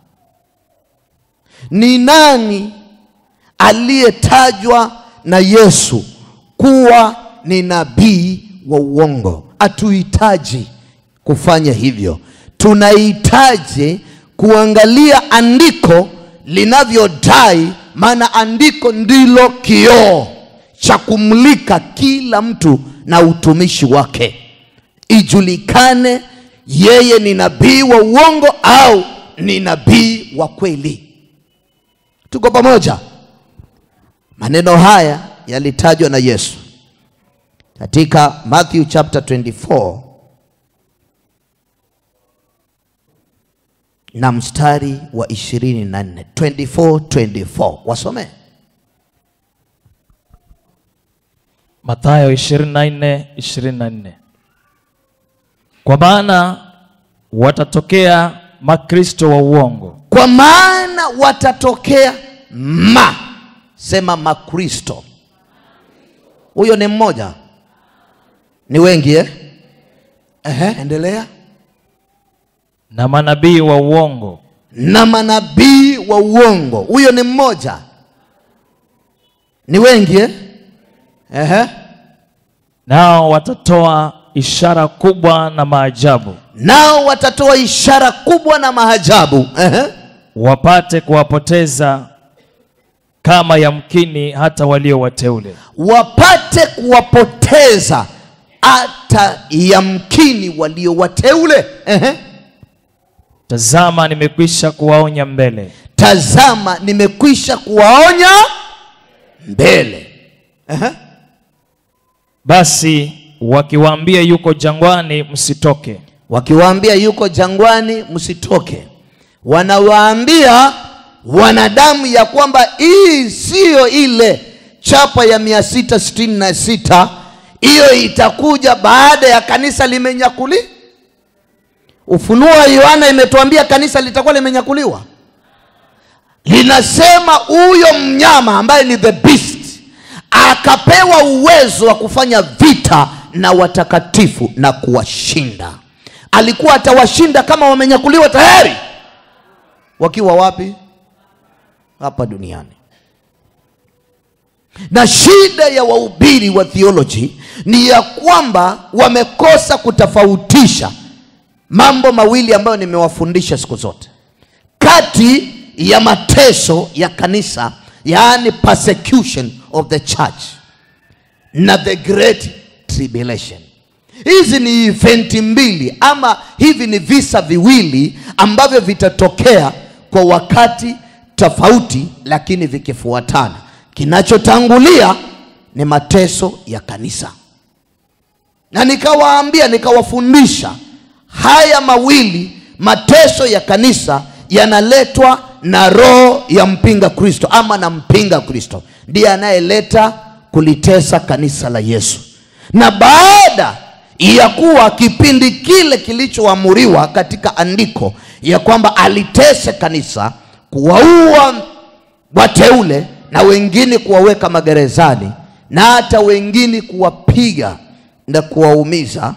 ni nani aliyetajwa na Yesu kuwa ni nabii wa uongo. Hatuhitaji kufanya hivyo, tunahitaji kuangalia andiko linavyodai, maana andiko ndilo kioo cha kumulika kila mtu na utumishi wake, ijulikane yeye ni nabii wa uongo au ni nabii wa kweli. Tuko pamoja? Maneno haya yalitajwa na Yesu katika Matthew chapter 24 na mstari wa 24 24 24 wasome Mathayo 24 24. Kwa maana watatokea makristo wa uongo kwa maana watatokea ma sema makristo huyo ni mmoja ni wengi eh? Ehe, endelea na manabii wa uongo na manabii wa uongo huyo ni mmoja ni wengi eh? Ehe. nao watatoa ishara kubwa na maajabu nao watatoa ishara kubwa na maajabu Ehe. wapate kuwapoteza kama yamkini hata walio wateule wapate kuwapoteza hata yamkini walio wateule Ehe. tazama nimekwisha kuwaonya mbele tazama nimekwisha kuwaonya mbele Ehe. basi wakiwaambia yuko jangwani msitoke wakiwaambia yuko jangwani msitoke wanawaambia wanadamu ya kwamba hii siyo ile chapa ya mia sita sitini na sita hiyo itakuja baada ya kanisa limenyakuli ufunuo wa yohana imetuambia kanisa litakuwa limenyakuliwa linasema huyo mnyama ambaye ni the beast akapewa uwezo wa kufanya vita na watakatifu na kuwashinda alikuwa atawashinda kama wamenyakuliwa tayari wakiwa wapi hapa duniani na shida ya wahubiri wa theology ni ya kwamba wamekosa kutofautisha mambo mawili ambayo nimewafundisha siku zote kati ya mateso ya kanisa yaani persecution of the church na the great tribulation hizi ni eventi mbili ama hivi ni visa viwili ambavyo vitatokea kwa wakati tofauti lakini vikifuatana kinachotangulia ni mateso ya kanisa na nikawaambia nikawafundisha haya mawili mateso ya kanisa yanaletwa na roho ya mpinga kristo ama na mpinga kristo ndiye anayeleta kulitesa kanisa la yesu na baada ya kuwa kipindi kile kilichoamuriwa katika andiko ya kwamba alitese kanisa kuwaua wateule na wengine kuwaweka magerezani na hata wengine kuwapiga na kuwaumiza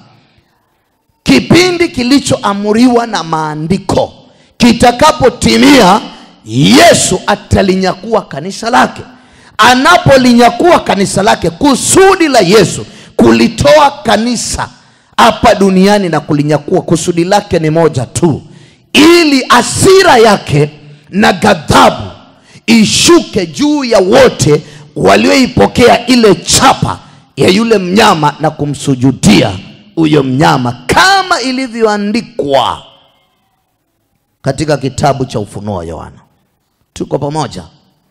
kipindi kilichoamuriwa na maandiko kitakapotimia yesu atalinyakua kanisa lake anapolinyakua kanisa lake kusudi la yesu kulitoa kanisa hapa duniani na kulinyakua kusudi lake ni moja tu ili asira yake na ghadhabu ishuke juu ya wote walioipokea ile chapa ya yule mnyama na kumsujudia huyo mnyama kama ilivyoandikwa katika kitabu cha ufunuo wa yohana tuko pamoja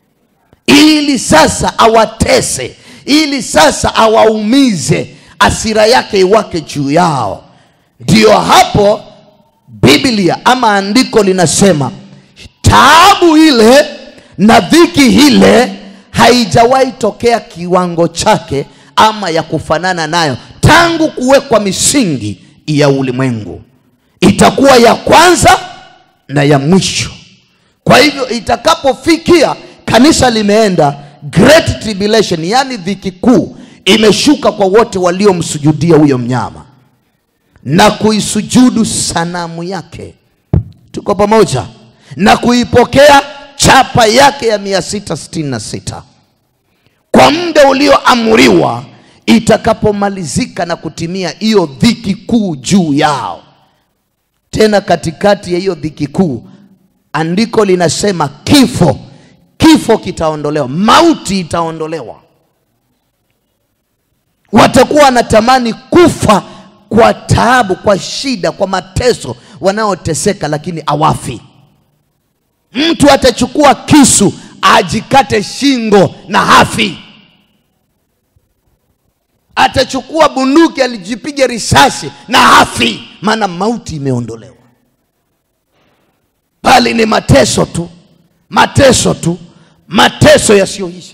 ili sasa awatese ili sasa awaumize asira yake iwake juu yao ndiyo hapo biblia ama andiko linasema taabu ile na dhiki ile haijawahi tokea kiwango chake ama ya kufanana nayo tangu kuwekwa misingi ya ulimwengu itakuwa ya kwanza na ya mwisho kwa hivyo itakapofikia kanisa limeenda great tribulation yani dhiki kuu imeshuka kwa wote waliomsujudia huyo mnyama na kuisujudu sanamu yake tuko pamoja na kuipokea chapa yake ya 666 kwa muda ulioamriwa itakapomalizika na kutimia hiyo dhiki kuu juu yao tena katikati ya hiyo dhiki kuu andiko linasema kifo kifo kitaondolewa mauti itaondolewa watakuwa wanatamani kufa kwa taabu kwa shida kwa mateso wanaoteseka lakini awafi mtu atachukua kisu ajikate shingo na hafi atachukua bunduki alijipige risasi na hafi maana mauti imeondolewa bali ni mateso tu mateso tu mateso yasiyoisha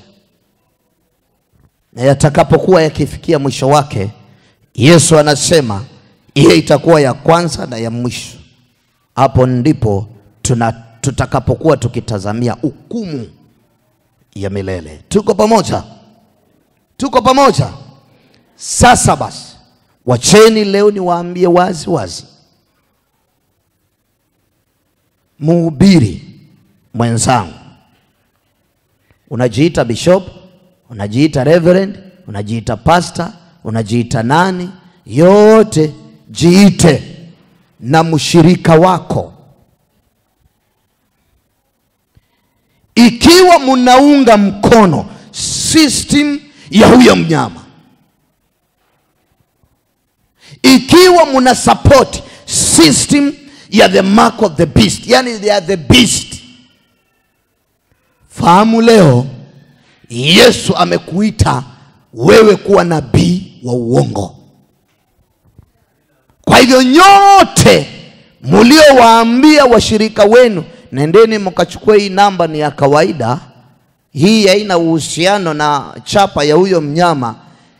na yatakapokuwa yakifikia mwisho wake yesu anasema hiyo itakuwa ya kwanza na ya mwisho hapo ndipo tuna tutakapokuwa tukitazamia hukumu ya milele tuko pamoja tuko pamoja sasa basi wacheni leo niwaambie wazi wazi mhubiri mwenzangu unajiita bishop unajiita reverend unajiita pastor unajiita nani yote jiite na mshirika wako ikiwa mnaunga mkono system ya huyo mnyama ikiwa mna support system ya the mark of the beast yani they are the beast fahamu leo yesu amekuita wewe kuwa nabii wa uongo kwa hivyo nyote mliowaambia washirika wenu nendeni mkachukue hii namba ni ya kawaida hii haina uhusiano na chapa ya huyo mnyama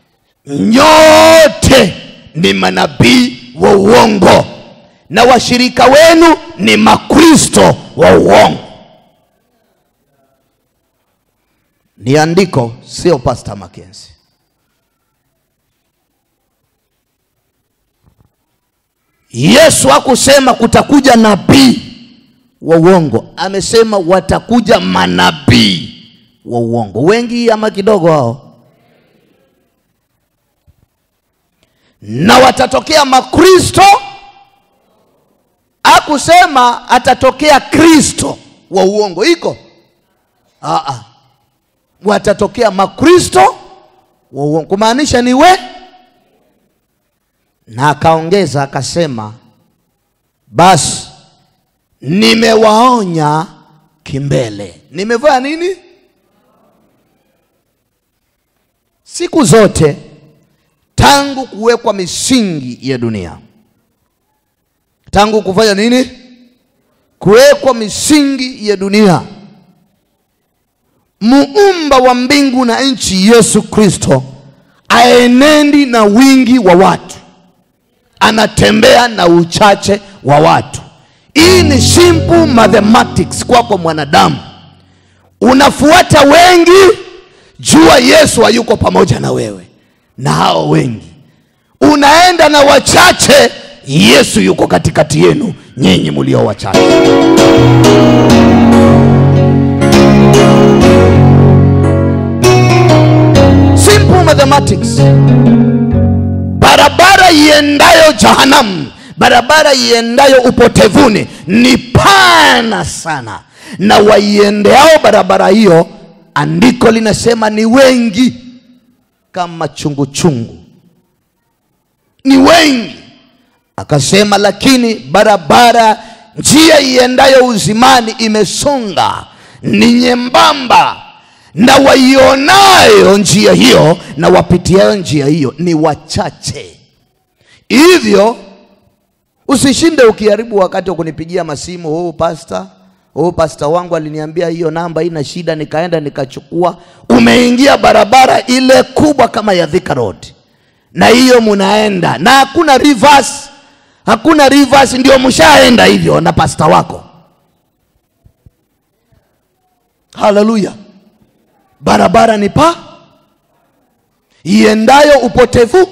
nyote ni manabii wa uongo na washirika wenu ni makristo wa uongo ni andiko sio pasta makenzi yesu hakusema kutakuja nabii wa uongo amesema watakuja manabii wa uongo wengi ama kidogo hao na watatokea makristo akusema atatokea kristo wa uongo iko Aa, watatokea makristo wa uongo kumaanisha ni we na akaongeza akasema basi nimewaonya kimbele nimevaa nini siku zote tangu kuwekwa misingi ya dunia tangu kufanya nini kuwekwa misingi ya dunia muumba wa mbingu na nchi yesu kristo aenendi na wingi wa watu anatembea na uchache wa watu hii ni simple mathematics kwako mwanadamu unafuata wengi jua yesu hayuko pamoja na wewe na hao wengi unaenda na wachache yesu yuko katikati yenu nyinyi mlio wachache simple mathematics barabara iendayo jahanamu barabara iendayo upotevuni ni pana sana na waiendeao barabara hiyo andiko linasema ni wengi kama chungu chungu ni wengi akasema lakini barabara njia iendayo uzimani imesonga ni nyembamba na waionayo njia hiyo na wapitiayo njia hiyo ni wachache hivyo usishinde ukiharibu wakati wa kunipigia masimu huu pasta huu pasta wangu aliniambia hiyo namba ina shida nikaenda nikachukua umeingia barabara ile kubwa kama ya Thika Road na hiyo munaenda na hakuna reverse hakuna reverse ndio mshaenda hivyo na pasta wako haleluya barabara ni pa iendayo upotevu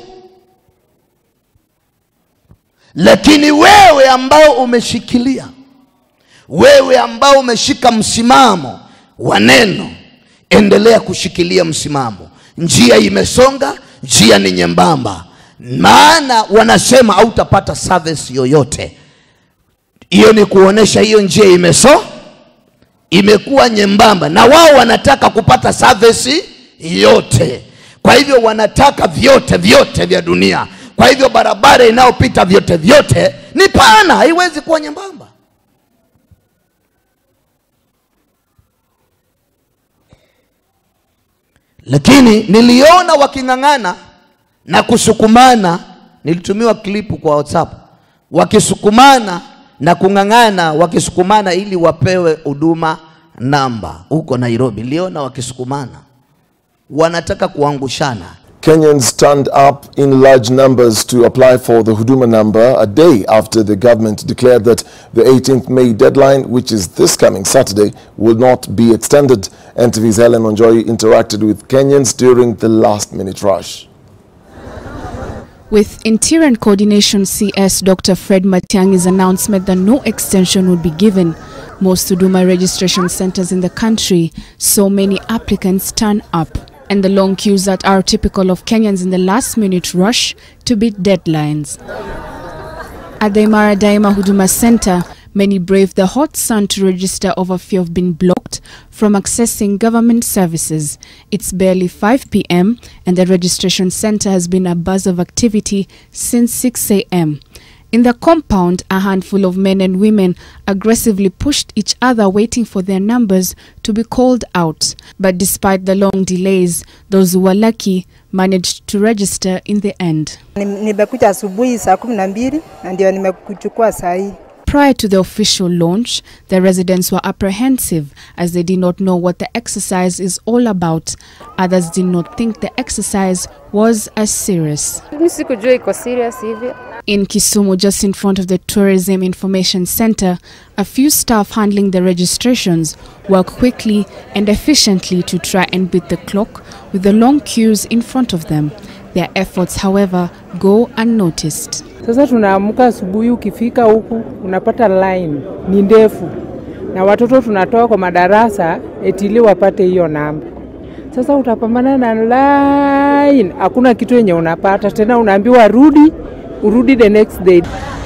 lakini wewe ambao umeshikilia wewe ambao umeshika msimamo wa neno endelea kushikilia msimamo njia imesonga njia ni nyembamba maana wanasema hautapata service yoyote hiyo ni kuonesha hiyo njia imeso imekuwa nyembamba na wao wanataka kupata service yote kwa hivyo wanataka vyote vyote vya dunia kwa hivyo barabara inayopita vyote vyote ni pana haiwezi kuwa nyembamba lakini niliona waking'ang'ana na kusukumana nilitumiwa klipu kwa whatsapp wakisukumana na kung'ang'ana wakisukumana ili wapewe huduma namba huko nairobi niliona wakisukumana wanataka kuangushana Kenyans turned up in large numbers to apply for the Huduma number a day after the government declared that the 18th May deadline, which is this coming Saturday, will not be extended. NTV's Helen Onjoy interacted with Kenyans during the last minute rush. With Interior and Coordination CS Dr. Fred Matiangi's announcement that no extension would be given, most Huduma registration centers in the country saw many applicants turn up, and the long queues that are typical of Kenyans in the last minute rush to beat deadlines. At the Imara Daima Huduma Center, many braved the hot sun to register over fear of being blocked from accessing government services. It's barely 5 p.m. and the registration center has been a buzz of activity since 6 a.m. In the compound, a handful of men and women aggressively pushed each other, waiting for their numbers to be called out. But despite the long delays, those who were lucky managed to register in the end. Ni- Nimekuja asubuhi saa kumi na mbili na ndio nimekuchukua saa hii. Prior to the official launch, the residents were apprehensive as they did not know what the exercise is all about. Others did not think the exercise was as serious. mi sikujua iko serious hivi In Kisumu, just in front of the Tourism Information Center, a few staff handling the registrations work quickly and efficiently to try and beat the clock with the long queues in front of them. Their efforts, however, go unnoticed. Sasa tunaamka asubuhi, ukifika huku unapata line ni ndefu, na watoto tunatoa kwa madarasa eti ili wapate hiyo namba. Sasa utapambana na line, hakuna kitu yenye unapata tena, unaambiwa rudi, urudi the next day.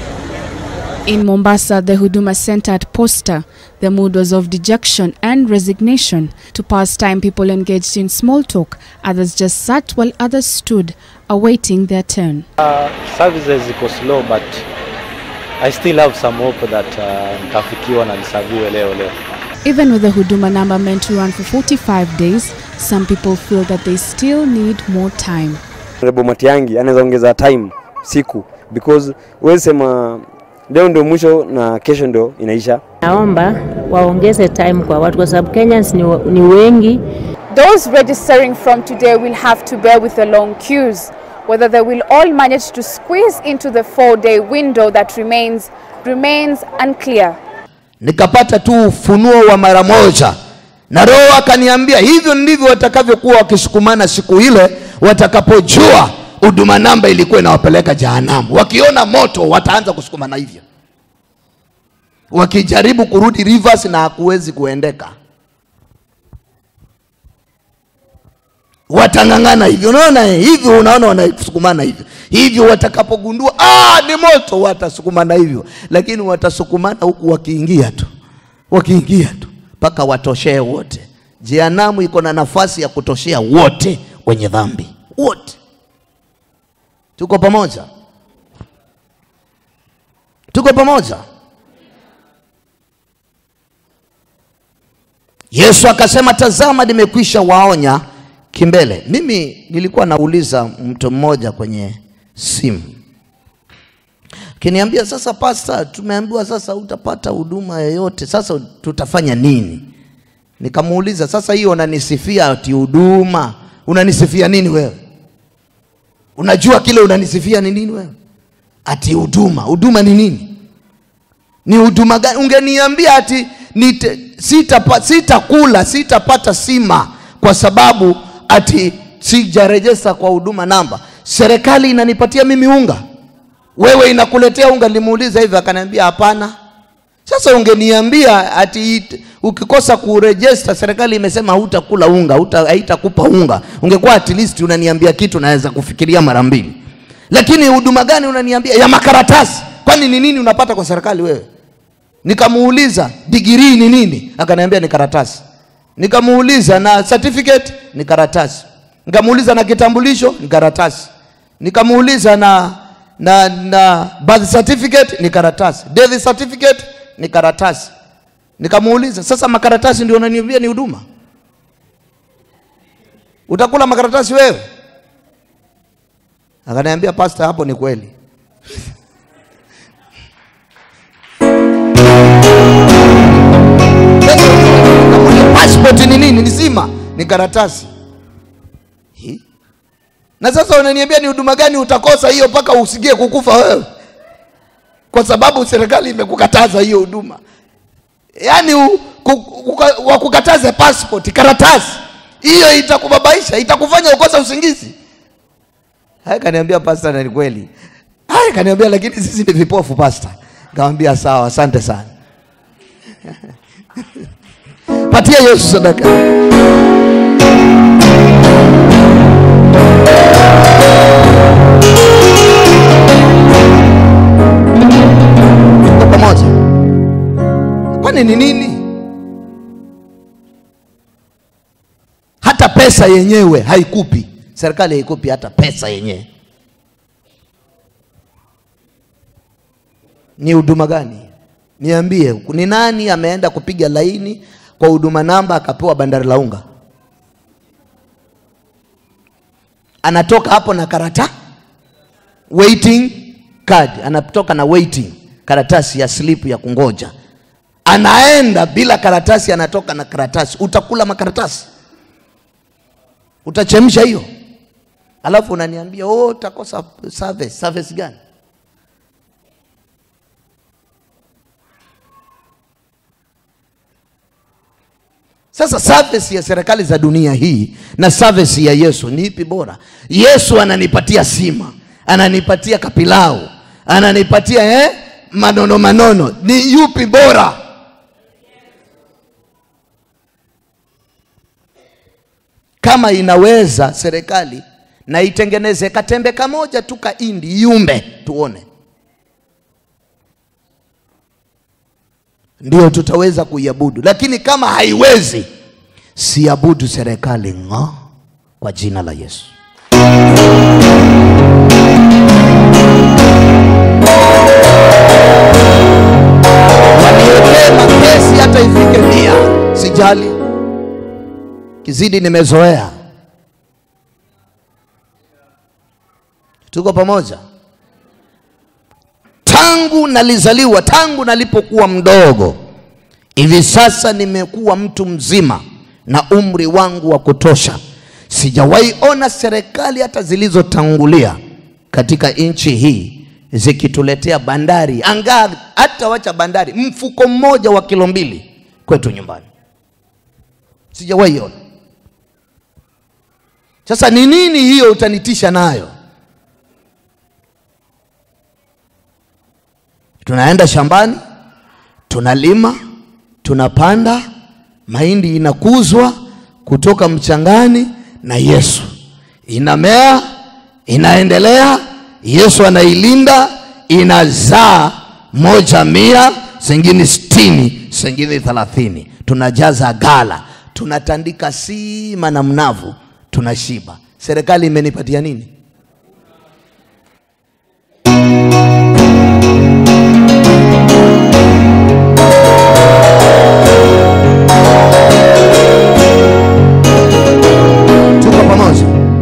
In Mombasa, the Huduma Center at Posta, the mood was of dejection and resignation. To pass time, people engaged in small talk. Others just sat while others stood, awaiting their turn. services ziko slow but I still have some hope that uh, nitafikiwa na nisaviwe leo leo. Even with the Huduma number meant to run for 45 days, some people feel that they still need more time. Rebo Matiangi anaweza ongeza time siku because huwezi sema leo ndio mwisho na kesho ndio inaisha. Naomba waongeze time kwa watu kwa sababu Kenyans ni, ni wengi. Those registering from today will have to bear with the long queues. Whether they will all manage to squeeze into the four-day window that remains remains unclear. nikapata tu ufunuo wa mara moja na roho akaniambia hivyo ndivyo watakavyokuwa wakisukumana siku ile watakapojua huduma namba ilikuwa inawapeleka jahanamu wakiona moto wataanza kusukumana hivyo wakijaribu kurudi rivers na hakuwezi kuendeka watang'ang'ana hivyo unaona eh, hivyo unaona wanasukumana hivyo hivyo watakapogundua ah, ni moto watasukumana hivyo lakini watasukumana huku wakiingia tu wakiingia tu mpaka watoshee wote jehanamu iko na nafasi ya kutoshea wote wenye dhambi wote tuko pamoja tuko pamoja yesu akasema tazama nimekwisha waonya kimbele mimi nilikuwa nauliza mtu mmoja kwenye simu kiniambia sasa pasta tumeambiwa sasa utapata huduma yoyote sasa tutafanya nini nikamuuliza sasa hiyo unanisifia ati huduma unanisifia nini wewe unajua kile unanisifia ni nini wewe ati huduma huduma ni nini ni huduma gani ungeniambia ati nite, sitapa, sitakula sitapata sima kwa sababu ati sijarejesta kwa huduma namba serikali inanipatia mimi unga wewe inakuletea unga limuuliza hivyo akaniambia hapana sasa ungeniambia ati it- ukikosa kurejesta serikali imesema hutakula unga huta- haitakupa unga ungekuwa at least unaniambia kitu naweza kufikiria mara mbili lakini huduma gani unaniambia ya makaratasi kwani ni nini unapata kwa serikali wewe nikamuuliza digirii ni nini akaniambia ni karatasi nikamuuliza na certificate ni karatasi nikamuuliza na kitambulisho ni karatasi nikamuuliza na na na birth certificate ni karatasi death certificate ni karatasi nikamuuliza sasa makaratasi ndio unaniambia ni huduma utakula makaratasi wewe akaniambia pasta hapo ni kweli passport ni nini ni sima ni karatasi Hi? na sasa unaniambia ni huduma gani utakosa hiyo mpaka usigie kukufa wewe kwa sababu serikali imekukataza hiyo huduma yaani u- ku- kuka- wakukataze passport karatasi hiyo itakubabaisha itakufanya ukosa usingizi haya kaniambia pasta na ni kweli haya kaniambia lakini sisi ni vipofu pasta nikamwambia sawa asante sana patia yesu sadaka Tuko pamoja kwani ni nini hata pesa yenyewe haikupi serikali haikupi hata pesa yenyewe ni huduma gani niambie ni nani ameenda kupiga laini kwa huduma namba akapewa bandari la unga anatoka hapo na karata waiting card anatoka na waiting karatasi ya slip ya kungoja anaenda bila karatasi anatoka na karatasi utakula makaratasi utachemsha hiyo alafu unaniambia oh, utakosa service service gani Sasa service ya serikali za dunia hii na service ya Yesu ni ipi bora? Yesu ananipatia sima, ananipatia kapilau, ananipatia eh, manono manono. Ni yupi bora? Kama inaweza serikali na itengeneze katembe kamoja tu ka indi yumbe, tuone, ndio tutaweza kuiabudu. Lakini kama haiwezi, siabudu serikali ng'o, kwa jina la Yesu. Waniwekee makesi hata ifike mia, sijali, kizidi nimezoea. Tuko pamoja? tangu nalizaliwa, tangu nalipokuwa mdogo, hivi sasa nimekuwa mtu mzima na umri wangu wa kutosha, sijawahi ona serikali hata zilizotangulia katika nchi hii zikituletea bandari, angaa hata wacha bandari, mfuko mmoja wa kilo mbili kwetu nyumbani, sijawahi ona. Sasa ni nini hiyo utanitisha nayo? tunaenda shambani tunalima tunapanda mahindi inakuzwa kutoka mchangani na yesu inamea inaendelea yesu anailinda inazaa moja mia zingine sitini zingine thelathini tunajaza gala tunatandika sima na mnavu tunashiba serikali imenipatia nini tuko pamoja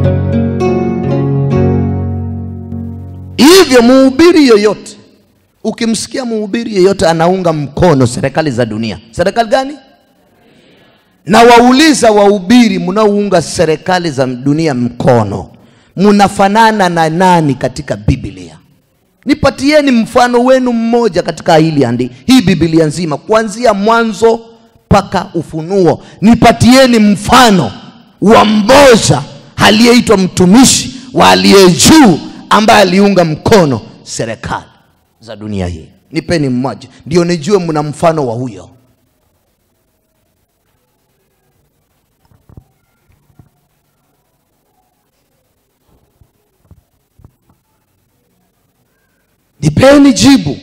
hivyo mhubiri yoyote ukimsikia mhubiri yeyote anaunga mkono serikali za dunia serikali gani na wauliza wahubiri mnaounga serikali za dunia mkono mnafanana na nani katika biblia nipatieni mfano wenu mmoja katika hili andi hii biblia nzima kuanzia mwanzo mpaka ufunuo nipatieni mfano wa mmoja aliyeitwa mtumishi wa aliye juu ambaye aliunga mkono serikali za dunia hii nipeni mmoja ndio nijue mna mfano wa huyo nipeni jibu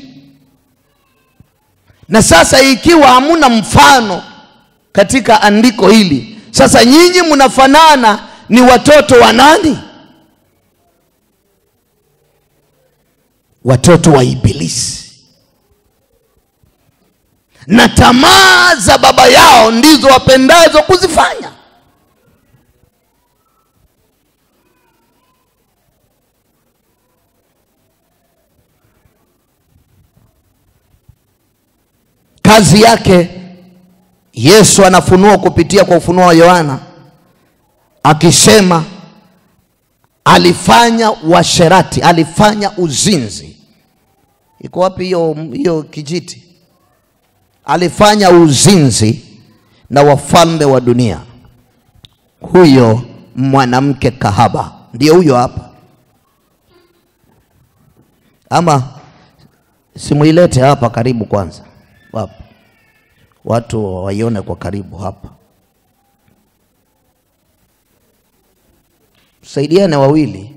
na sasa ikiwa hamuna mfano katika andiko hili sasa nyinyi mnafanana ni watoto wa nani watoto wa ibilisi na tamaa za baba yao ndizo wapendazo kuzifanya kazi yake yesu anafunua kupitia kwa ufunuo wa yohana akisema alifanya washerati alifanya uzinzi iko wapi hiyo hiyo kijiti alifanya uzinzi na wafalme wa dunia huyo mwanamke kahaba ndio huyo hapa ama simuilete hapa karibu kwanza hapa watu waione kwa karibu hapa saidiane wawili